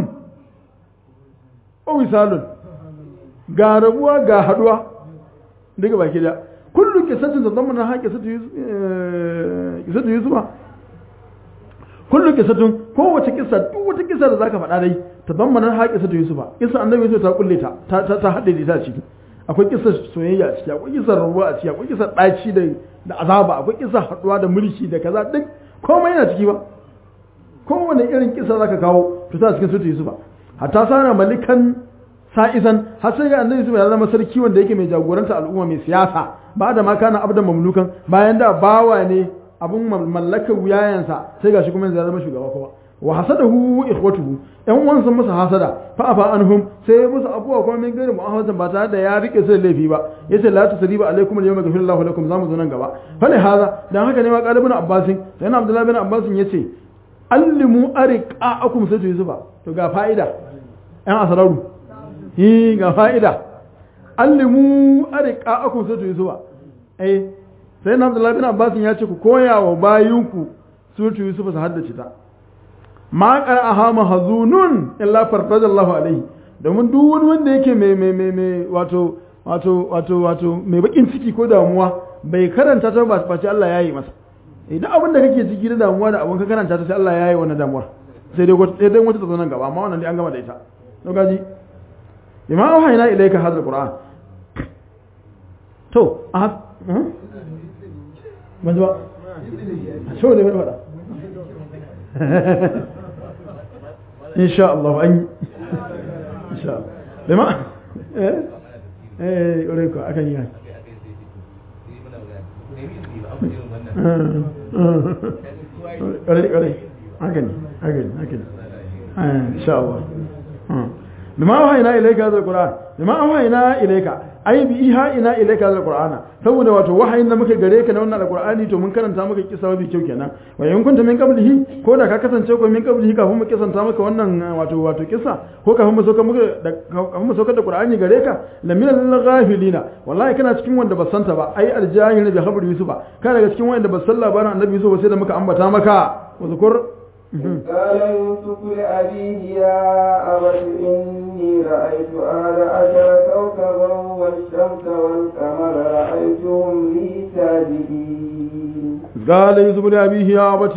wa wisalun ga rabuwa ga haduwa daga baki da kullu kisatin da zamana ha kisatu kisatu yusufa kullu kisatun kowace kisa duk wata kisa da zaka faɗa dai ta zamana ha kisatu yusufa kisa annabi yusuf ta kulle ta ta ta haɗe da ta ciki akwai kisar soyayya a ciki akwai kisar rabuwa a ciki akwai kisar ɗaci da da azaba akwai kisar haɗuwa da mulki da kaza duk komai yana ciki ba kowane irin kisa zaka kawo to ta cikin sutu yusufa hatta sana malikan sa'izan har sai ga annabi ya zama sarki wanda yake mai jagoranta al'umma mai siyasa ba da ma kana abdan mamlukan bayan da bawa ne abun mallakar wuyayensa sai gashi kuma ya zama shugaba kuma wa hasadahu ikhwatuhu yan uwan sun masa hasada fa afa anhum sai musu abuwa kuma min gairu mu'ahazan ba tare da ya rike su da laifi ba yace la tusriba alaikum al-yawma ghafirallahu lakum zamu zo nan gaba fa ne haza dan haka ne ma qalibun abbasin sai na abdullahi bin abbasin yace allimu ariqa'akum sai yusufa to ga fa'ida yan asararu hi ga fa'ida allimu ariqa'akum sai yusufa eh sai na abdullahi bin abbasin ya ce ku koya wa bayinku suratu yusufa su haddace ta ma qara'aha mahzunun illa farfajallahu alaihi domin duk wani wanda yake mai mai mai mai wato wato wato wato mai bakin ciki ko damuwa bai karanta ta ba face Allah ya yi masa idan abin da kake ciki da damuwa da abin ka karanta ta sai Allah ya yi wannan damuwar sai dai sai dai wata ta zo nan gaba amma wannan dai an gama da ita to gaji bima auhayna ilayka hadha alquran to a manzo ba so ne faɗa insha Allah an insha Allah bima eh eh ore ko akan yi ore ore akan akan akan insha Allah bima auhayna ilayka hadha alquran bima auhayna ilayka ai bi iha ina ilayka hadha alqur'ana saboda wato wahayin da muke gare ka na wannan alqur'ani to mun karanta maka kisa bi kyau kenan wa in kunta min qablihi ko da ka kasance ko min qablihi kafin mu kisanta maka wannan wato wato kisa ko kafin mu sauka muka da kafin mu sauka da qur'ani gare ka lamina lil ghafilina wallahi kana cikin wanda ba santa ba ai aljahil bi khabar yusufa kana daga cikin wanda ba san labarin annabi yusuf sai da muka ambata maka wa
قال يوسف لأبيه يا أبت إني رأيت أهل عشر كوكبا والشمس والقمر رأيتهم لي ساجدين
قال يوسف لأبيه يا أبت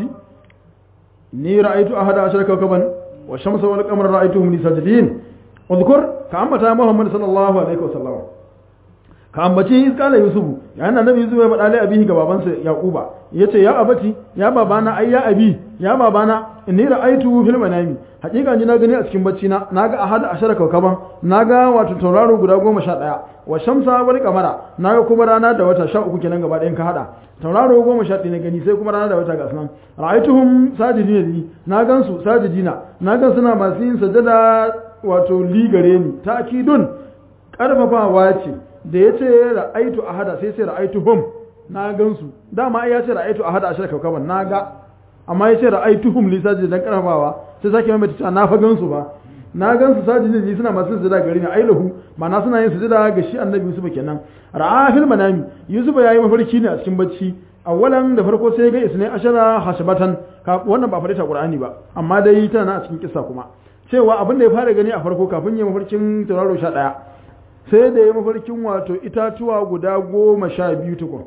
إني رأيت أحد عشر كوكبا والشمس والقمر رأيتهم لي ساجدين اذكر كأمة محمد صلى الله عليه وسلم ka ambaci iskala yusufu yayin da annabi yusuf ya faɗa lai abihi ga babansa yaquba yace ya abati ya babana ai ya abi ya babana inni ra'aytu fil manami hakika ni na gani a cikin bacci na naga ahad ashara kawkaban naga wato tauraro guda goma sha ɗaya wa shamsa wal qamara naga kuma rana da wata sha uku kenan gaba ɗayan ka hada tauraro goma sha ɗaya na gani sai kuma rana da wata ga sunan ra'aytuhum sajidina li na gansu sajidina na gan suna masu yin sajada wato li gare ni ta'kidun karfafawa ce da ya ce ra'aitu a hada sai sai ra'aitu hum na gansu dama ya ce ra'aitu a hada a shirka kaban na ga amma ya ce ra'aitu hum li sajid dan karfafawa sai sake mai cewa na fa gansu ba na gansu sajid ne suna masu sujada gari ne ailahu ma'ana suna yin sujada ga shi annabi Yusuf kenan ra'a fil manami Yusuf yayi mafarki ne a cikin bacci awwalan da farko sai ga isnai ashara hashabatan wannan ba farita qur'ani ba amma dai tana a cikin kissa kuma cewa abin da ya fara gani a farko kafin ya mafarkin tauraro 11 sai da ya mafarkin wato itatuwa guda goma sha biyu tukun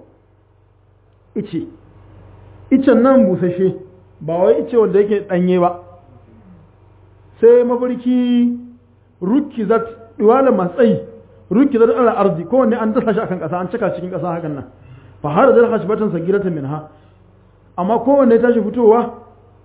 ice icen nan busashe ba wai ice wanda yake ɗanye ba sai mafarki ruki zat iwala matsayi ruki zat ala arzi kowanne an dasa shi akan ƙasa an cika cikin ƙasa hakan nan fa har da hashi batan sagirata min ha amma kowanne tashi fitowa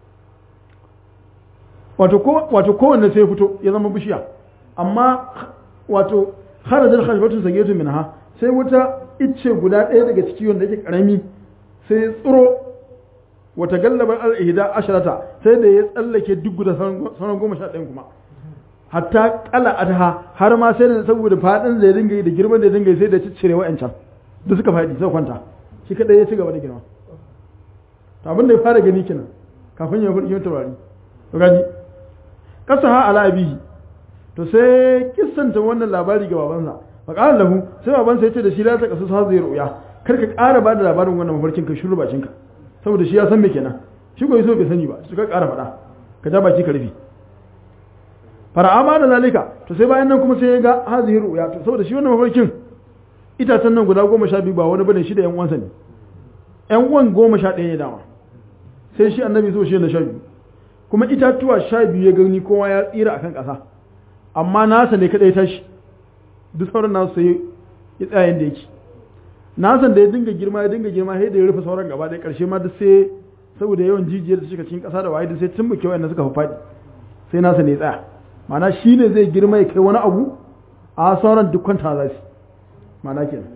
wato kowanne sai fito ya zama bishiya amma wato kharajar khashbatun sagiyatu minha sai wata icce guda ɗaya daga ciki wanda yake karami sai tsiro wata gallabar al-ihda asharata sai da ya tsallake duk guda sauran goma sha ɗayan kuma hatta kala adha har ma sai da saboda fadin da ya dinga yi da girman da ya dinga yi sai da ciccire wa'ancan duk suka faɗi sai kwanta shi kadai ya ci gaba da girma to abin da ya fara gani kenan kafin ya furki taurari to gaji kasaha ala abihi to sai kissanta wannan labari ga babansa fa qala lahu sai babansa ya ce da shi la ta kasu sa zai ruya kar ka ƙara ba da labarin wannan mafarkin ka shiru bakin ka saboda shi ya san me kenan shi ko yaso bai sani ba su ka ƙara faɗa ka ja baki ka rufe fara'ama da zalika to sai bayan nan kuma sai ya ga hazihi ruya to saboda shi wannan mafarkin itacen nan guda goma sha biyu ba wani bane shi da yan uwansa ne yan uwan goma sha ɗaya ne dama sai shi annabi so shi na sha biyu kuma itatuwa sha biyu ya gani kowa ya tsira akan ƙasa amma nasa ne kadai tashi duk sauran nasu sai ya tsaya yadda yake nasan da ya dinga girma ya dinga girma sai da ya rufe sauran gaba ɗaya ƙarshe ma duk sai saboda yawan jijiyar da suka cikin ƙasa da waye duk sai tumbuke wanda suka fi faɗi sai nasa ne ya tsaya ma'ana shi ne zai girma ya kai wani abu a sauran duk kwanta za su ma'ana kenan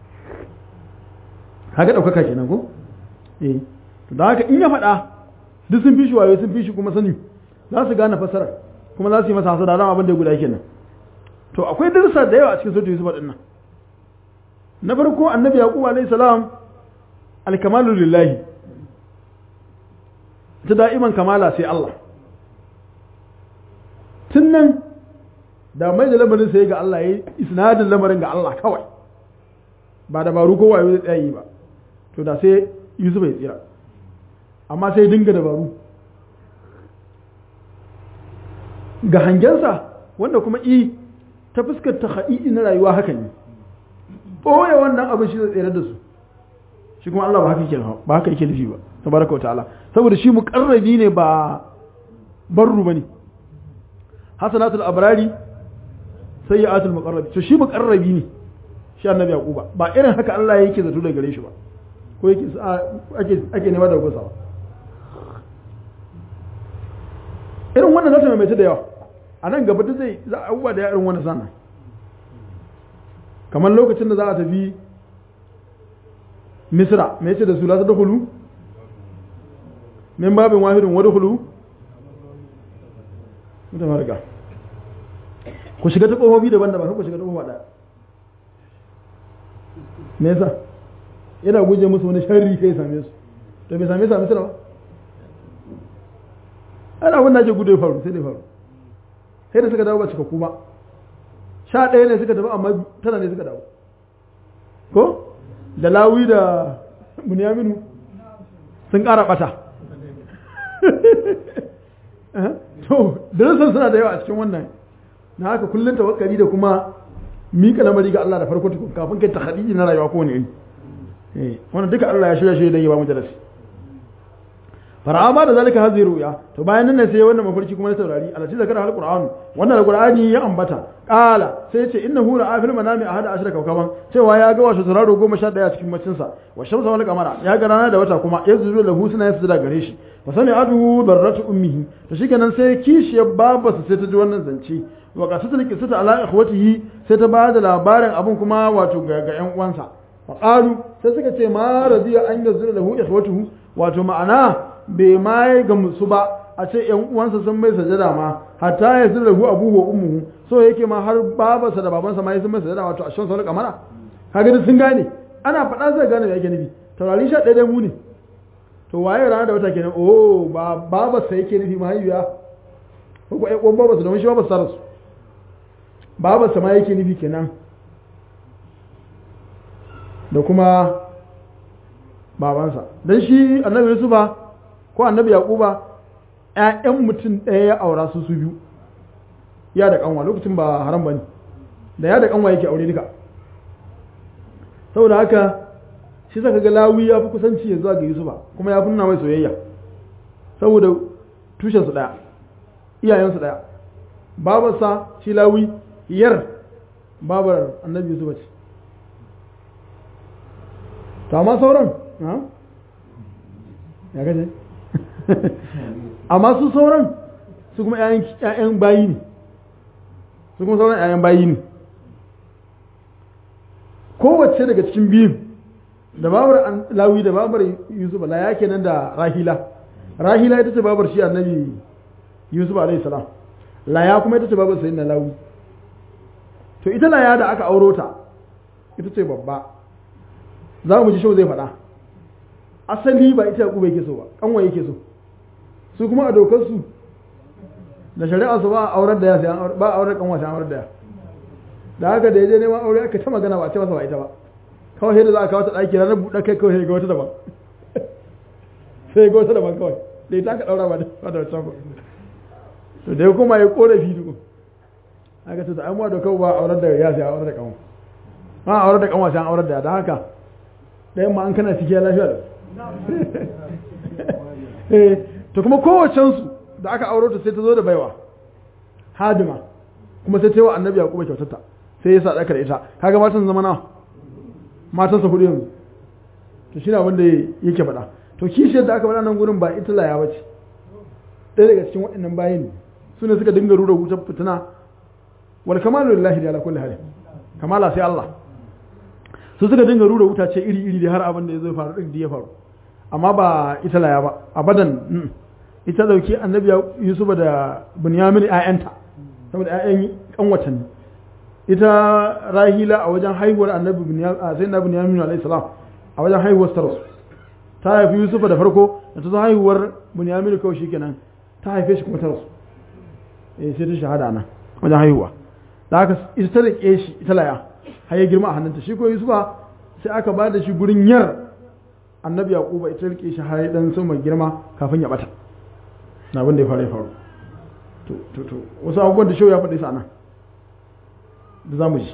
haka ɗaukaka kenan ko eh da haka in ya faɗa duk sun fi shi wayo sun fi shi kuma sani za su gane fasarar kuma za su yi masa hasada dama abin da guda yake nan to akwai darussa da yawa a cikin sautin yusuf din nan na farko annabi yaqub alayhi salam alkamalu lillahi ta da'iman kamala sai Allah tun nan da mai da lamarin sai ga Allah yayi isnadin lamarin ga Allah kawai ba dabaru ko wayo zai tsayi ba to da sai yusuf ya tsira amma sai dinga dabaru ga hangensa wanda kuma i ta fuskar ta haɗi'i na rayuwa haka ne ɓoye wannan abin shi zai tsere da su shi kuma Allah ba haka yake ba haka yake nufi ba tabaraka wa ta'ala saboda shi muqarrabi ne ba barru bane hasanatul abrari sayyi'atul muqarrab to shi muqarrabi ne shi annabi yaquba ba irin haka Allah yake zato da gare shi ba ko yake ake ake nema da gusa ba irin wannan zata mai da yawa a nan gaba da zai za a abubuwa da irin wannan sana kamar lokacin da za a tafi misra me yace da su la ta dukulu min babin wahidin wa dukulu mutum harka ku shiga ta ƙofofi daban-daban ku shiga ta ƙofa ɗaya me yasa yana guje musu wani sharri kai same su to bai same su a misira ba ana abin da ake gudu ya faru sai dai faru sai da suka dawo ba cika kuma sha ɗaya ne suka tafi amma tana ne suka dawo ko da lawi da bunyaminu sun ƙara ɓata to darasin suna da yawa a cikin wannan na haka kullum tawakkali da kuma mika lamari ga Allah da farko tukun kafin kai tahdidi na rayuwa ko ne eh wannan duka Allah ya shirya shi dan ya ba mu darasi fara'ama da zalika hazi ruya to bayan nan ne sai wannan mafarki kuma na saurari alati zakara alquran wannan alqurani ya ambata qala sai ce innahu ra'a fil manami ahada ashra kawkaban cewa ya ga wasu turaro 11 a cikin macin sa wa shamsa wal qamara ya ga rana da wata kuma yazuru lahu suna yasda gare shi fa sani adu darratu ummihi to shikenan sai kishiyar babarsa sai ta ji wannan zance wa qasatul qissata ala ikhwatihi sai ta ba da labarin abun kuma wato ga ga yan uwansa fa qalu sai suka ce ma radiya an yazuru lahu ikhwatuhu wato ma'ana bai ma ga musu ba a ce ‘yan uwansa sun mai sajada ma hatta ya zira hu abu wa ummuhu so yake ma har babarsa da babansa ma ya sun mai sajada wato a shan sauran kamara kaga sun gane ana faɗa zai gane da yake nufi taurari sha ɗaya mu ne to waye rana da wata kenan oh ba babarsa yake nufi mahaifiya ko ko ƴan babarsa domin shi babarsa rasu babarsa ma yake nufi kenan da kuma babansa dan shi annabi Yusufa ko annabi yaquba ƴaƴan mutum ɗaya ya aura su su biyu ya da kanwa lokacin ba haram bane da ya da kanwa yake aure duka saboda haka shi saka ga lawi ya fi kusanci ya zuwa ga yusufa kuma ya fi nuna mai soyayya saboda tushen su ɗaya iyayen su ɗaya babarsa shi lawi yar babar annabi yusufa ce to amma sauran ya gaje amma su sauran su kuma ‘ya'yan bayi ne su kuma sauran ‘ya'yan bayi ne kowace daga cikin biyun da babar lawi da babar yusuf la ya kenan da rahila rahila ita ce babar shi annabi yusuf alaihi salam laya kuma ita ce babar sayin na lawi to ita laya da aka auro ta ita ce babba za mu ji shau zai faɗa asali ba ita yaƙuba yake so ba ƙanwa yake so su kuma a dokar su da shari'a su ba a aurar da ya sai ba a aurar ƙanwa sai aurar da ya da haka da ya je neman aure aka ta magana ba a ce masa ba ita ba kawai sai da za a kawo ta ɗaki ranar buɗe kai kawai sai ga wata daban sai ga wata daban kawai da ita aka ɗaura ba da wancan ba to da ya kuma ya ƙorafi duk aka ce ta an wa dokar ba aurar da ya sai aurar da ƙanwa ba aurar da ƙanwa sai aurar da ya da haka ɗayan ma an kana cike lafiya da to kuma kowacensu da aka auro ta sai ta zo da baiwa hadima kuma sai ta yi wa annabi yaquba kyautarta sai ya sadaka da ita kaga matan zama na matansa hudu yanzu to shi ne abin da yake faɗa to kishiyar da aka faɗa nan gurin ba ita laya bace ɗaya daga cikin waɗannan bayin su ne suka dinga rura wutar fitina wal kamalu lillahi ala kulli hal kamala sai Allah su suka dinga rura wuta ce iri iri da har abin da ya zo faru din da ya faru amma ba ita laya ba abadan ita dauki annabi yusufa da bunyamin ayanta saboda ayan kanwatan ne ita rahila a wajen haihuwar annabi bunyamin sai na bunyamin alayhi salam a wajen haihuwar ta rasu ta haifi yusufa da farko da ta zo haihuwar bunyamin kawai shikenan ta haife shi kuma ta rasu eh sai ta shahada nan wajen haihuwa da haka ita ta rike shi ita laya har ya girma a hannunta shi ko yusufa sai aka ba da shi gurin yar annabi yaquba ita rike shi har dan sama girma kafin ya bata na abin da ya faru ya faru to to to wasu abubuwan da shehu ya faɗi sa nan da zamu ji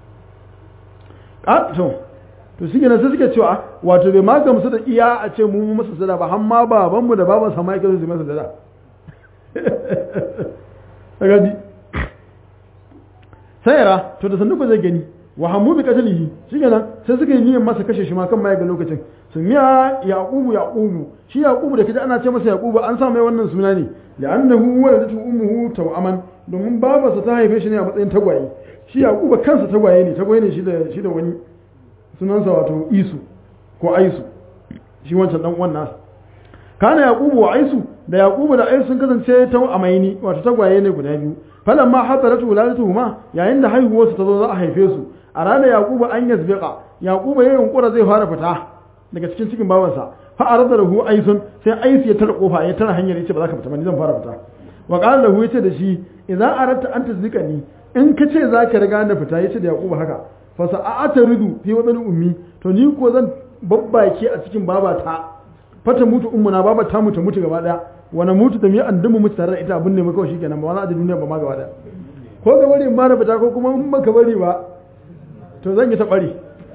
a to to shi ne sai suke cewa wato bai ma gamsu da iya a ce mu mu masa sada ba har ma baban mu da baban sa ma yake su masa sada kaga sayara to da sannu ba zai gani wa hamu bi qatlihi shikenan sai suka yi niyyar masa kashe shi ma kan mai ga lokacin sun miya yaqubu yaqubu shi yaqubu da kaje ana ce masa yaqubu an sa mai wannan suna ne li'annahu waladatu ummuhu tawaman domin babarsa ta haife shi ne a matsayin tagwaye shi yaquba kansa tagwaye ne tagwaye ne shi da shi da wani sunansa wato isu ko aisu shi wancan dan uwan nasa kana yaqubu wa aisu da yaqubu da aisu sun kasance ta amaini wato tagwaye ne guda biyu falamma hadaratu wuladatuhuma yayin da haihuwarsu ta zo za a haife su a ranar yaqubu an yazbiqa yaqubu ya yunkura zai fara fita daga cikin cikin babansa fa arada lahu aisun sai aisu ya tara kofa ya tara hanyar yace ba za ka fita ba ni zan fara fita wa qala lahu yace da shi idza aradta an tazikani in ka ce za ka riga na fita yace da yaqubu haka fa sa'ata ridu fi wadan ummi to ni ko zan babbake a cikin babata fata mutu ummuna baba ta mutu mutu gaba daya wani mutu da mi an dumu mutu tare da ita abin ne kawai shikenan ba wani a duniya ba ma gaba daya ko ga bari in ba na fita ko kuma in baka bari ba to zan yi ta bari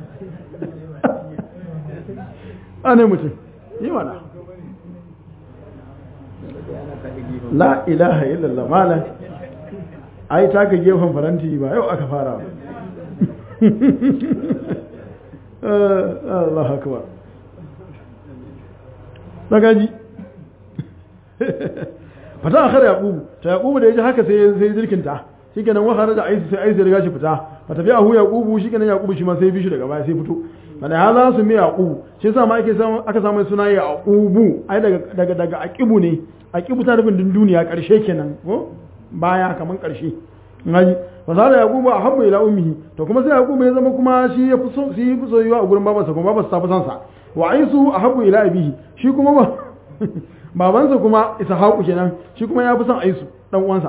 ana mutum yi mana la ilaha illallah malam ai ta ga gefen faranti ba yau aka fara Allah akbar magaji fata a kare yaƙubu ta yaƙubu da ya ji haka sai sai jirkinta shi kenan wahara da aisu sai aisu ya riga shi fita fata biya hu yaƙubu shi kenan yaƙubu shi ma sai bishi daga baya sai fito wanda ya za su mai yaƙubu shi sa ma ake samu aka samu suna yaƙubu ai daga daga daga aqibu ne aqibu ta nufin duniya ƙarshe kenan ko baya kaman ƙarshe ngaji fasara yaqubu a habba ila ummihi to kuma sai yaqubu ya zama kuma shi ya fi so shi ya fi soyuwa a gurin babarsa kuma babarsa ta fi son sa wa aisu a habbu ila abihi shi kuma ba babansa kuma ishaqu kenan shi kuma ya fi son aisu dan uwansa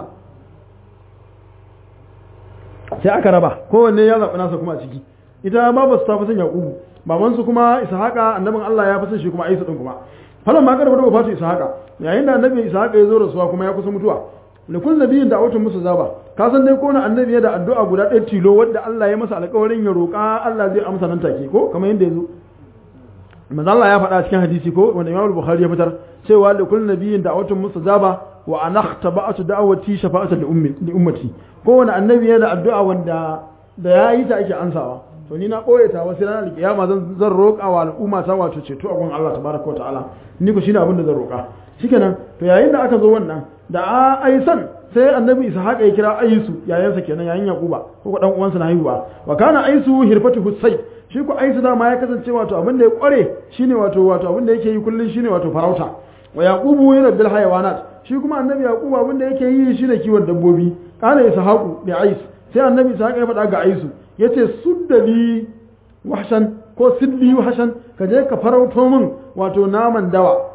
sai aka raba kowanne ya zaɓi nasa kuma a ciki ita babarsa ta fi son yaqubu babansu kuma ishaqa annabin Allah ya fi son shi kuma aisu din kuma falan ma karbar da wafatu ishaqa yayin da annabi ishaqa ya zo rasuwa kuma ya kusa mutuwa likul nabiyin da autun musu zaba ka san dai ko na annabi ya da addu'a guda ɗaya tilo wadda Allah ya masa alƙawarin ya roƙa Allah zai amsa nan take ko kamar yadda ya zo manzo Allah ya faɗa cikin hadisi ko wanda Imam Bukhari ya fitar cewa likul nabiyin da autun musu zaba wa anahtaba'atu da'wati shafa'atan li ummi li ummati ko wani annabi ya da addu'a wanda da ya yi ta ake ansawa to ni na ɓoye ta wasu ranar kiyama zan zan roƙa wa al'umma ta wato ceto a gun Allah tabaraka wa ta'ala ni ko shine abin da zan roƙa shikenan to yayin da aka zo wannan da a aisan sai annabi ishaq ya kira aisu yayansa kenan yayin yaquba ko ko dan uwansa na haihuwa wa kana aisu hirfatu husay shi ko aisu da ma ya kasance wato abin da ya kware shine wato wato abin da yake yi kullun shine wato farauta wa yaqubu yurabbil hayawanat shi kuma annabi yaquba abin da yake yi shine kiwon dabbobi kana ishaqu bi ais sai annabi ishaq ya faɗa ga aisu yace suddali wahshan ko sidli wahshan ka je ka farauto min wato naman dawa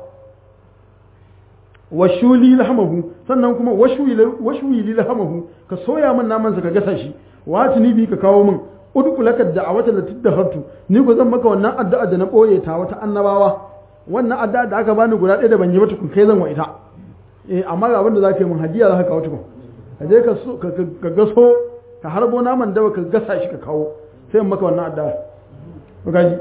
washuli lahamahu sannan kuma washuli lahamahu ka soya min naman sa ka gasa shi wati ni bi ka kawo min udku laka da'awata da tiddahartu ni ko zan maka wannan addu'a da na boye ta wata annabawa wannan addu'a da aka bani guda ɗaya da ban yi mata kun kai zan wa ita eh amma ga abin da zaka yi min hadiya zaka kawo tukun ka je ka ka gaso ka harbo naman dawa ka gasa shi ka kawo sai in maka wannan addu'a gaji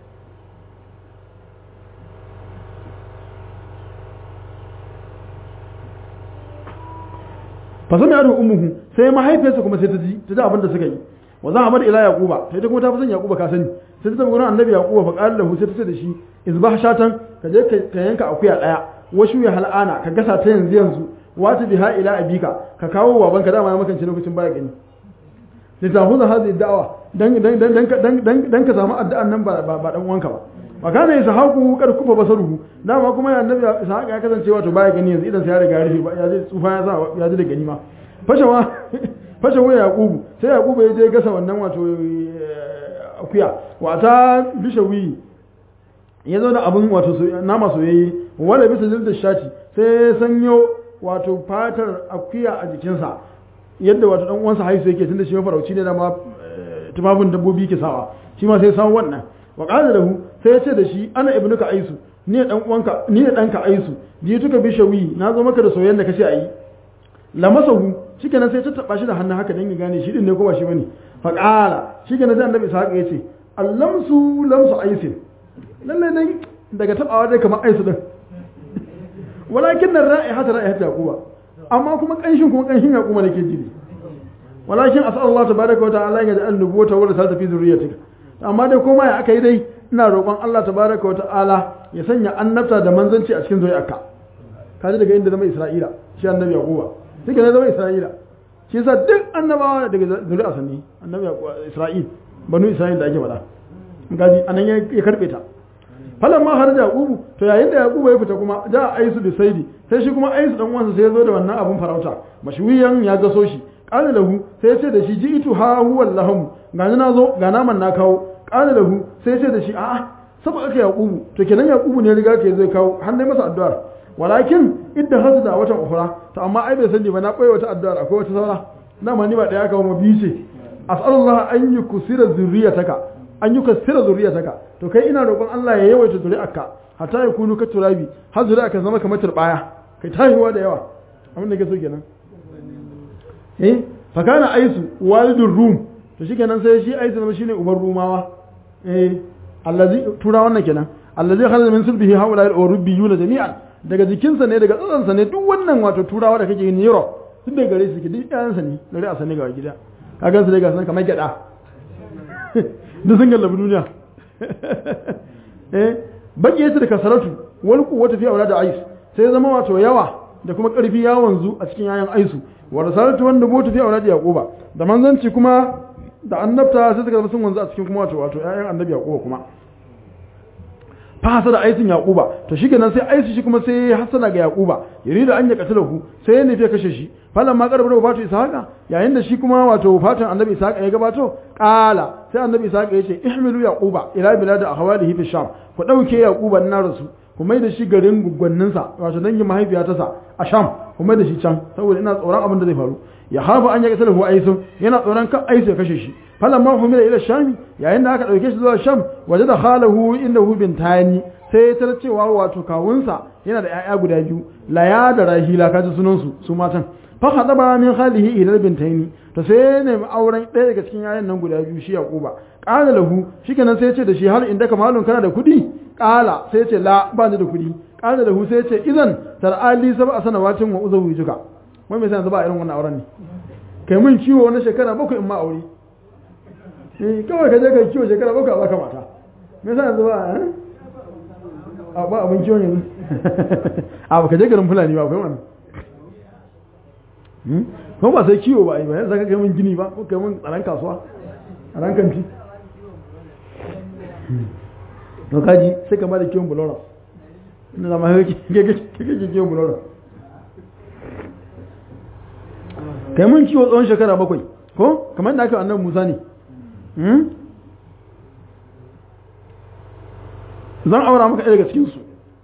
fa sami adu ummuhu sai mahaifiyarsa kuma sai ta ji ta ji abin da suka yi wa za a bar ila yaquba sai ta kuma ta fi son yaquba ka sani sai ta tafi gurin annabi yaquba fa qala lahu sai ta ce da shi izbah shatan ka je ka yanka akuya daya washu ya hal'ana ka gasa ta yanzu yanzu wata biha ila abika ka kawo babanka dama ya makance lokacin baya gani da ta huza hazi da'awa dan dan dan dan dan ka samu addu'an nan ba ba dan uwanka ba wa kana ishaqu kar kufa basaruhu dama kuma ya annabi ishaq ya kasance wato baya gani yanzu idan sai ya riga rufe ya je tsufa ya sa ya ji da gani ma fashawa fashawa yaqubu sai yaqubu ya je gasa wannan wato akuya wata bishawi ya zo da abin wato nama soyayye wanda bisa jilda shati sai sanyo wato fatar akuya a jikinsa yadda wato dan uwansa haisu yake tunda shi mafarauci ne da ma tufafin dabbobi ke sawa shi ma sai samu wannan wa qala lahu sai ya ce da shi ana ibnuka aisu ni ne dan uwanka ni ne danka aisu ji tuka bishawi na zo maka da soyayyen da kace ayi lamasahu shikenan sai ta taba shi da hannu haka dan ya gane shi din ne ko ba shi bane fa qala shikenan sai annabi ishaq ya ce allamsu lamsu aisin lalle dai daga tabawa dai kamar aisu din walakin nan ra'i hata ra'i hata yaquba amma kuma kanshin kuma kanshin yaquba nake ji walakin as'al Allah tabaraka wa ta'ala ya ja'al nubuwata wa risalata fi zurriyyatika amma dai koma ya akai dai ina roƙon Allah tabaraka wa ta'ala ya sanya annabta da manzanci a cikin zuriyarka kaji daga inda zama Isra'ila shi annabi Yaquba shi ne zama Isra'ila shi yasa duk annabawa daga zuri'a sanni annabi Isra'il banu Isra'il da ake faɗa gaji anan ya karbe ta falan ma har da Yaqubu to yayin da Yaqubu ya fita kuma da Aisu da Saidi sai shi kuma Aisu dan uwansa sai ya zo da wannan abun farauta mashwiyan ya gaso shi qala lahu sai ya ce da shi ji'itu ha huwa lahum ga na zo ga naman na kawo qala lahu sai ya ce da shi a'a saboda aka Yaqubu to kenan Yaqubu ne riga ke zai kawo har dai masa addu'ar walakin idda hasu da watan ukhra to amma ai bai sani ba na koyi wata addu'ar akwai wata saura dama ni ba daya kawo ma biyu ce as'alullah an yukusira zurriyataka an yukassira zurriyataka to kai ina roƙon Allah ya yawaita zuri'arka hatta ya kunu ka turabi har zuri'arka zama kamar turbaya kai tahiwa da yawa abin da ke so kenan eh fa kana aisu walidur rum to shikenan sai shi aisu zama shine uban rumawa eh allazi tura wannan kenan allazi khalaqa min sulbihi haula al-urubbiyuna jami'an daga jikinsa ne daga tsatsansa ne duk wannan wato turawa da kake yin Europe duk da gare su ke duk ƴaƴansa ne gare a sani ga gida ka gansu dai ga san kamar gyada duk sun gallabi duniya eh baki yace da kasaratu wal quwwatu fi aulad ais sai zama wato yawa da kuma karfi ya wanzu a cikin yayan aisu wa rasalatu wanda mutu fi aulad yaquba da manzanci kuma da annabta sai suka zama sun wanzu a cikin kuma wato wato yayan annabi yaquba kuma fasa da aisin yaquba to shikenan sai aisu shi kuma sai hasana ga yaquba yurida an ya katalahu sai ya nufi kashe shi falan ma karbar wafatu ishaqa yayin da shi kuma wato wafatun annabi ishaqa ya gabato qala sai annabi ishaqa yace ihmilu yaquba ila bilad ahwalihi fi sham ku dauke yaquba na rasu ku mai da shi garin gugwannin sa wato dangin mahaifiyata sa a sham ku mai da shi can saboda ina tsoron abin da zai faru ya hafa an ya katalahu aisu yana tsoron kan aisu ya kashe shi falamma humila ila sham yayin da aka dauke shi zuwa sham waje da khalahu innahu bintani sai ta cewa wato kawunsa yana da 'ya'ya guda biyu laya da rahila kaji sunan su su matan fa hadaba min khalihi ila bintaini to sai ne auren ɗaya daga cikin 'ya'yan nan guda biyu shi yaquba qala lahu shikenan sai ya ce da shi har inda kamalun kana da kudi qala sai ya ce la ba ni da kudi qala lahu sai ya ce idan tar'ali sab'a sanawatin wa uzawijuka wai me sai yanzu ba irin wannan auren ne kai mun ciwo na shekara bakwai in ma aure kawai ka je ka kiwo shekara bakwai a baka mata me yasa yanzu ba a ba abin kiwon yanzu a ba ka je garin fulani ba akwai wannan kuma ba sai kiwo ba a yi ba yanzu ka kai mun gini ba ko kai mun tsaron kasuwa a ran kanti to kaji sai ka da kiwon bulora ina zama kake kiwon bulora kai mun kiwo tsawon shekara bakwai ko kamar da aka annan musa ne zan aura maka ɗaya daga cikinsu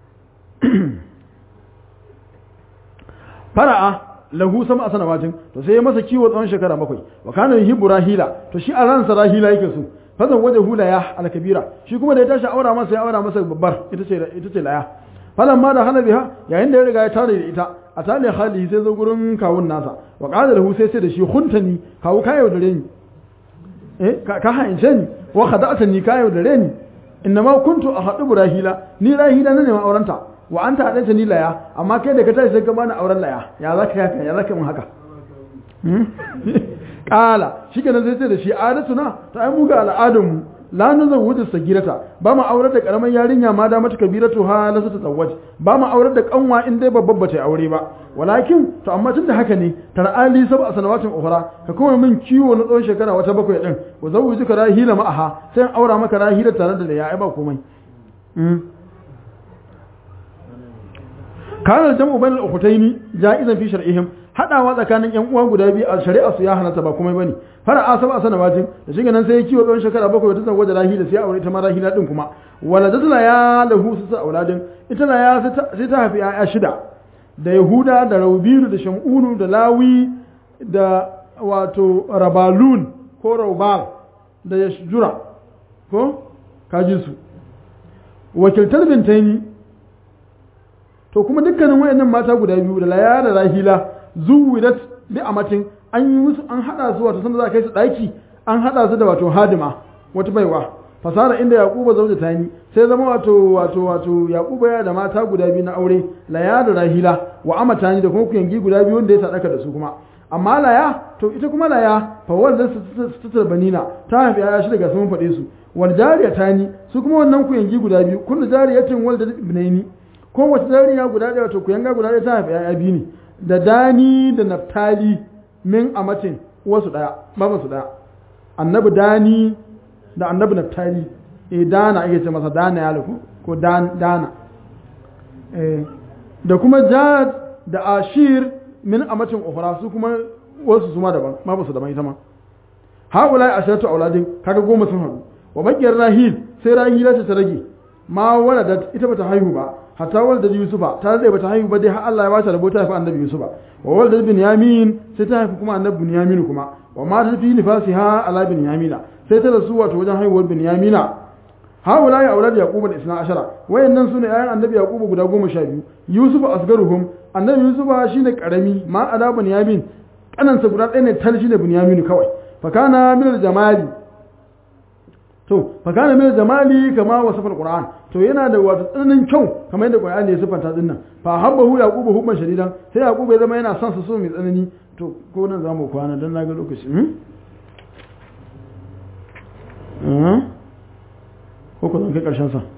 fara'a lahu sama a sanawatin to sai ya masa kiwo tsawon shekara bakwai wa kana yuhibbu rahila to shi a ransa rahila yake so fazan waje hula ya alkabira shi kuma da ya tashi aura masa ya aura masa babbar ita ce ita ce laya falan ma da hana biha yayin da ya riga ya tare da ita a tale hali sai zo gurin kawun nasa wa qala lahu sai sai da shi huntani kawu ka yaudare ni eh ka haince ni wa khada'tani ka yaudare ni innama kuntu ahadu rahila ni rahila na neman aurenta wa anta hadanta ni laya amma kai da ka tashi sai ka bani auren laya ya zaka haka ya zaka mun haka kala shikenan sai sai da shi adatuna ta ai mu ga al'adun mu la nazawudu sagirata ba mu aurar da karaman yarinya ma da mata kabiratu ha la ta tsawaj ba mu aurar da kanwa in dai babban bata aure ba walakin to amma tunda haka ne tar'ali sab a sanawatin ukhra ka kuma min kiwo na tsawon shekara wata bakwai din wa zawujuka rahila ma'aha sai an aura maka rahila tare da ya ba komai kana jam'u bainal ukhtaini ja'izan fi shar'ihim hadawa tsakanin yan uwa guda biyu a shari'a su ya halatta ba komai bane fara asaba a sanawatin da shi nan sai ya kiwo tsawon shekara bakwai wata zango da rahila sai aure ita ma rahila din kuma wala dadla ya lahu su auladin ita la ya sai ta haifi ya shida da yahuda da raubiru da shamunu da lawi da wato rabalun ko raubal da yashjura ko kaji su wakiltar bintaini to kuma dukkanin wayannan mata guda biyu da laya da rahila zuwidat bi amatin an yi musu an hada su wato sanda za a kai su daki an hada su da wato hadima wata baiwa fasara inda yaquba zauja tani sai zama wato wato wato yaquba ya da mata guda biyu na aure laya da rahila wa amatani da kuma kuyangi guda biyu wanda ya sadaka da su kuma amma laya to ita kuma laya fa wanda su ta banina ta haifi ya shi daga sun faɗe su wal jariya tani su kuma wannan ku yangi guda biyu kullu jariyatin wal da ibnaini ko wata jariya guda ɗaya wato ku yanga guda ɗaya ta haifi ya biyu ne da dani da naftali min amatin wasu ɗaya babansu ɗaya annabi dani da annabi naftali eh dana ake ce masa dana ya lafu ko dana eh da kuma jad da ashir min amatin ukhra su kuma wasu su ma daban ma ba su daban ita ma haula ashatu auladin kaga goma sun haɗu wa bakiyar rahil sai rahila ta rage ma waladat ita bata haihu ba hatta waladat yusufa ta zai bata haihu ba dai har Allah ya bata rabo ta haifi annabi yusufa wa waladat binyamin sai ta haifi kuma annabi binyamin kuma wa ma ta fi nifasiha ala binyamina sai ta rasu wato wajen haihuwar binyamina haula ya aulad yaquba da isna ashara wayannan sune ayan annabi yaquba guda goma sha biyu yusuf asgaruhum annabi yusufa shine karami ma ala binyamin kanansa guda ɗaya ne tal shine binyamin kawai fakana min jamali to fakana min jamali kama wasafa alquran to yana da wato tsananin kyau kamar yadda qur'ani ya sifanta dinnan fa habbahu yaqubu hubban shadidan sai yaqubu ya zama yana son su so mai tsanani to ko nan zamu kwana dan naga lokaci hmm ko ko zan kai karshen sa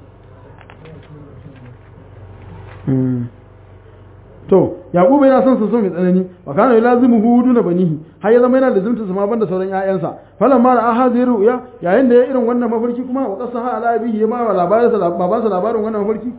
to yaqubu yana son su so mai tsanani wa kana yalazimu hudu na banihi har ya zama yana da zumta sama banda sauran ƴaƴansa falan ma da ahadi ru'ya yayin da ya irin wannan mafarki kuma wa qasaha ala bihi ya ma wa labarin sa babansa labarin wannan mafarki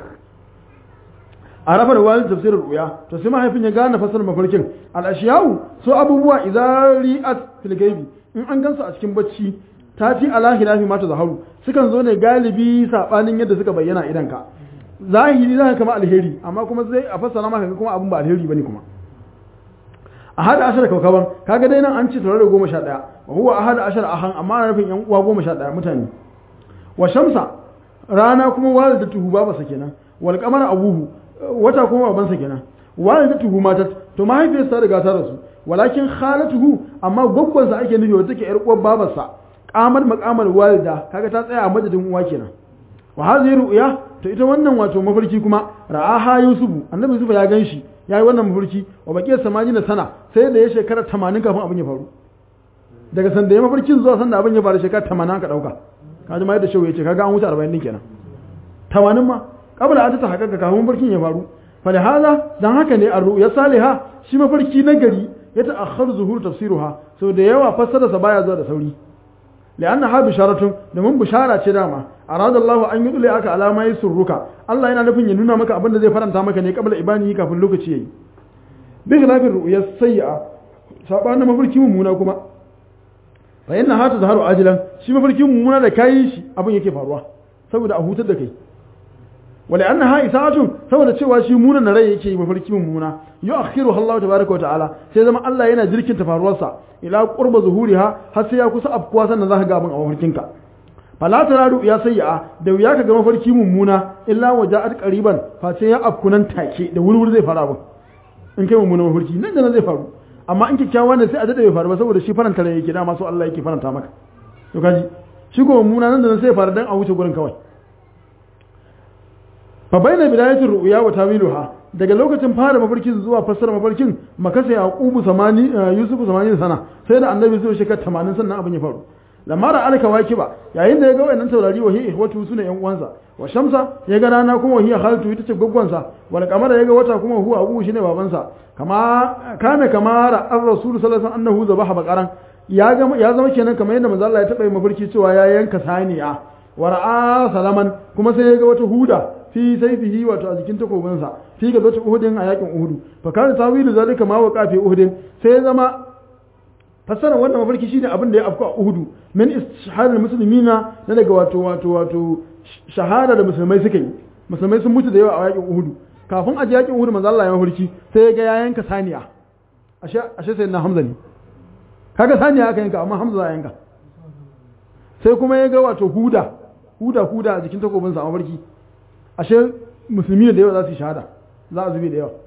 a rafa da wani tafsirin ru'ya to sai mahaifin ya gane fasar mafarkin al ashiyahu so abubuwa idza ri'at fil gaibi in an gansu a cikin bacci ta fi ala hilafi mata zaharu sukan zo ne galibi sabanin yadda suka bayyana idan ka zahiri za kama alheri amma kuma zai a fassara maka kuma abin ba alheri bane kuma a hada ashar kaukaban kaga dai nan an ci tare da goma sha ɗaya wa huwa a hada ashar ahan amma ana nufin yan uwa goma sha ɗaya mutane wa shamsa rana kuma walida tuhu babansa kenan wal qamara abuhu wata kuma babansa kenan walida tuhu mata to mahaifiyarsa ta riga ta rasu walakin khalatuhu amma gwaggwansa ake nufi wata ke yar uwar babarsa kamar makamar walida kaga ta tsaya a madadin uwa kenan wa hadhihi ru'ya to ita wannan wato mafarki kuma ra'aha yusufu annabi yusufu ya ganshi yayi wannan mafarki wa baqiyat samani na sana sai da ya shekara 80 kafin abin ya faru daga sanda ya mafarkin zuwa sanda abin ya faru shekara 80 aka dauka kaji ma yadda shehu yace kaga an wuce 40 din kenan 80 ma kabla an ta hakaka kafin mafarkin ya faru fa da hada dan haka ne ar-ru'ya salihah shi mafarki na gari ya ta'akhkhar zuhur tafsiruha sau da yawa fassararsa baya zuwa da sauri لأنها بشارة domin bishara ce dama arada Allah an yi dole aka alama yi surruka Allah yana nufin ya nuna maka abin da zai faranta maka ne kabla ibani kafin lokaci yayi bi khilafin ru'ya sayyi'a sabanin mafarki mummuna kuma fa inna hata zaharu ajilan shi mafarki mummuna da kai shi abin yake faruwa saboda a hutar da kai wala annaha isa'atun saboda cewa shi munan na rai yake mafarki mummuna yu'akhiru Allah tabaaraka wa ta'ala sai zama Allah yana jirkin ta faruwarsa ila qurba zuhuriha har sai ya kusa afkuwa sannan zaka ga abin a mafarkinka fala taradu ya sayya da wuya ka ga mafarki mummuna illa waja'at qariban fa sai ya afkunan take da wurwuri zai fara abin in kai mummuna mafarki nan da nan zai faru amma in kikkiawa ne sai a dade bai faru ba saboda shi faranta rai yake dama so Allah yake faranta maka to kaji shi ko mummuna nan da nan sai faru dan a wuce gurin kawai fa bayna bidayatir ru'ya wa tawiluha daga lokacin fara mafarkin zuwa fassara mafarkin makasa yaqubu samani yusufu samani sana sai da annabi zuwa shekara 80 sannan abin ya faru lamma da alka wakiba yayin da ya ga wayannan taurari wa hiya watu sune yan uwansa wa shamsa ya ga rana kuma hiya khalatu ita ce gwaggwansa wal qamara ya ga wata kuma huwa abu shine babansa kama kana kamara ar-rasul sallallahu alaihi wasallam annahu zabaha baqaran ya ga ya zama kenan kamar yadda manzo Allah ya taba yi mafarki cewa ya yanka saniya wa ra'a salaman kuma sai ya ga wata huda fi saifihi wato a jikin takobinsa fi ga zata uhudin a yakin uhudu fa kana tawilu zalika ma wa qafi uhudin sai ya zama fassara wannan mafarki shine abin da ya afku a uhudu min istishhadul muslimina na daga wato wato wato shahada da musulmai suka yi musulmai sun mutu da yawa a yakin uhudu kafin a ji yakin uhudu manzo Allah ya mafarki sai ya ga ya yanka saniya ashe ashe sai na hamza ne kaga saniya aka yanka amma hamza ya yanka sai kuma ya ga wato huda huda huda a jikin takobinsa a mafarki ashe musulmi da yawa za su yi shahada za a zube da yawa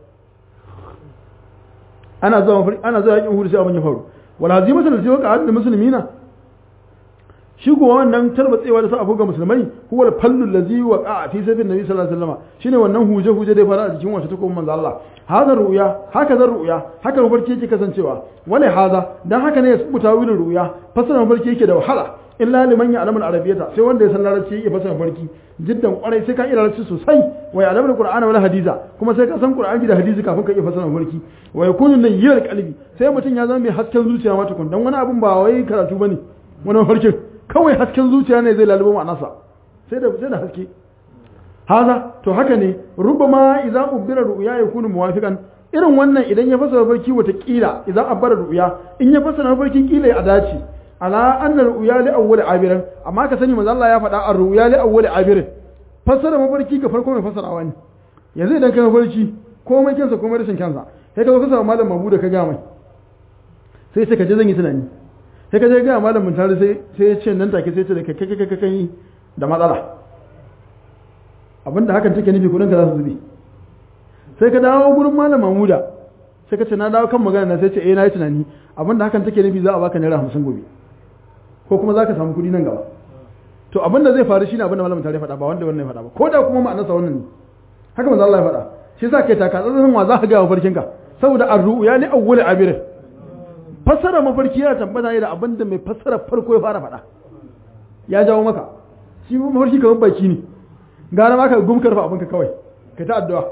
ana zuwa ana zuwa yakin hudu sai abin ya faru wal hazimatu da sai waka da musulmina shi kuwa wannan tarbatsewa da sa abu ga musulmai huwa al-fallu allazi waqa fi sabin nabi sallallahu alaihi wasallam shine wannan huje huje da ya fara a jikin wata takobin manzo Allah hada ru'ya haka zan ru'ya haka mafarki yake kasancewa wala hada dan haka ne ya subuta wurin ru'ya fasara mafarki yake da wahala illa liman ya alamul arabiyyata sai wanda ya san larabci yake fasara mafarki jiddan kwarai sai ka iya larabci sosai wa ya alamul qur'ana wala hadisa kuma sai ka san qur'ani da hadisi kafin ka iya fasara mafarki wa yakunu nayyir qalbi sai mutum ya zama mai hasken zuciya ma tukun dan wani abun ba wai karatu bane wani mafarkin kawai hasken zuciya ne zai lalubo ma'anarsa sai da sai da haske haza to haka ne rubama idan ubira ru'ya yakunu muwafiqan irin wannan idan ya fasara mafarki wata kila idan abbara ru'ya in ya fasara mafarkin kila ya dace ala anna ru'ya li awwal abirin amma ka sani manzo Allah ya faɗa a ru'ya li awwal abirin fasara mafarki ga farko mai fasarawa ne yanzu idan ka mafarki komai kansa komai rashin kansa sai ka zo ka samu malam mabu da ka ga mai sai sai ka je zan yi tunani sai ka je ga malam mun tare sai sai ya ce nan take sai ce da kai kai kai kai da matsala abinda hakan take nufi kudin ka za su zube sai ka dawo gurin malam mamuda sai ka ce na dawo kan magana na sai ce eh na yi tunani abinda hakan take nufi za a baka naira hamsin gobe ko kuma za ka samu kuɗi nan gaba to abinda zai faru shine abinda malamin tare faɗa ba wanda wannan ya faɗa ba ko da kuma ma'anarsa wannan ne haka manzo Allah ya faɗa shi yasa kai taka tsantsan wa za ka ga mafarkin ka saboda arru'u ya li awwal abir fassara mafarki yana tabbata ne da abinda mai fassara farko ya fara faɗa ya jawo maka shi mafarki kamar baki ne gara ma ka gumkar fa abinka kawai ka ta addu'a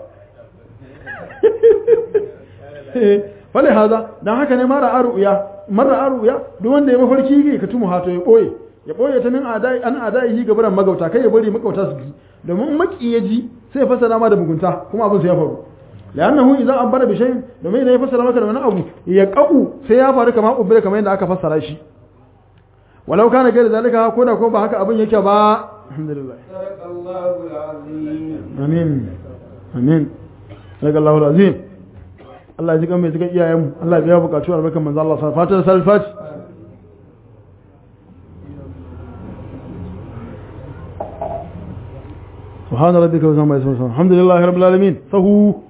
wale haza dan haka ne mara aruya mara aruya duk wanda ya mafarki yake ka tumu hato ya boye ya boye ta min adai an adai yi gabaran magauta kai ya bari magauta su ji domin maki ya ji sai ya fasara ma da mugunta kuma abin sai ya faru lannahu idza abara bi shay'in domin idan ya fasara maka da wani abu ya qau sai ya faru kamar ubira kamar yadda aka fassara shi walau kana gaira zalika ko da ko ba haka abin yake ba alhamdulillah
sadaqallahu alazim
amin amin sadaqallahu alazim Allah ya ji kan mai cikin iyayenmu Allah ya biya bukatu albarkan manzo Allah sa fatan salfat سبحان ربك وسبحانه الحمد لله رب العالمين فهو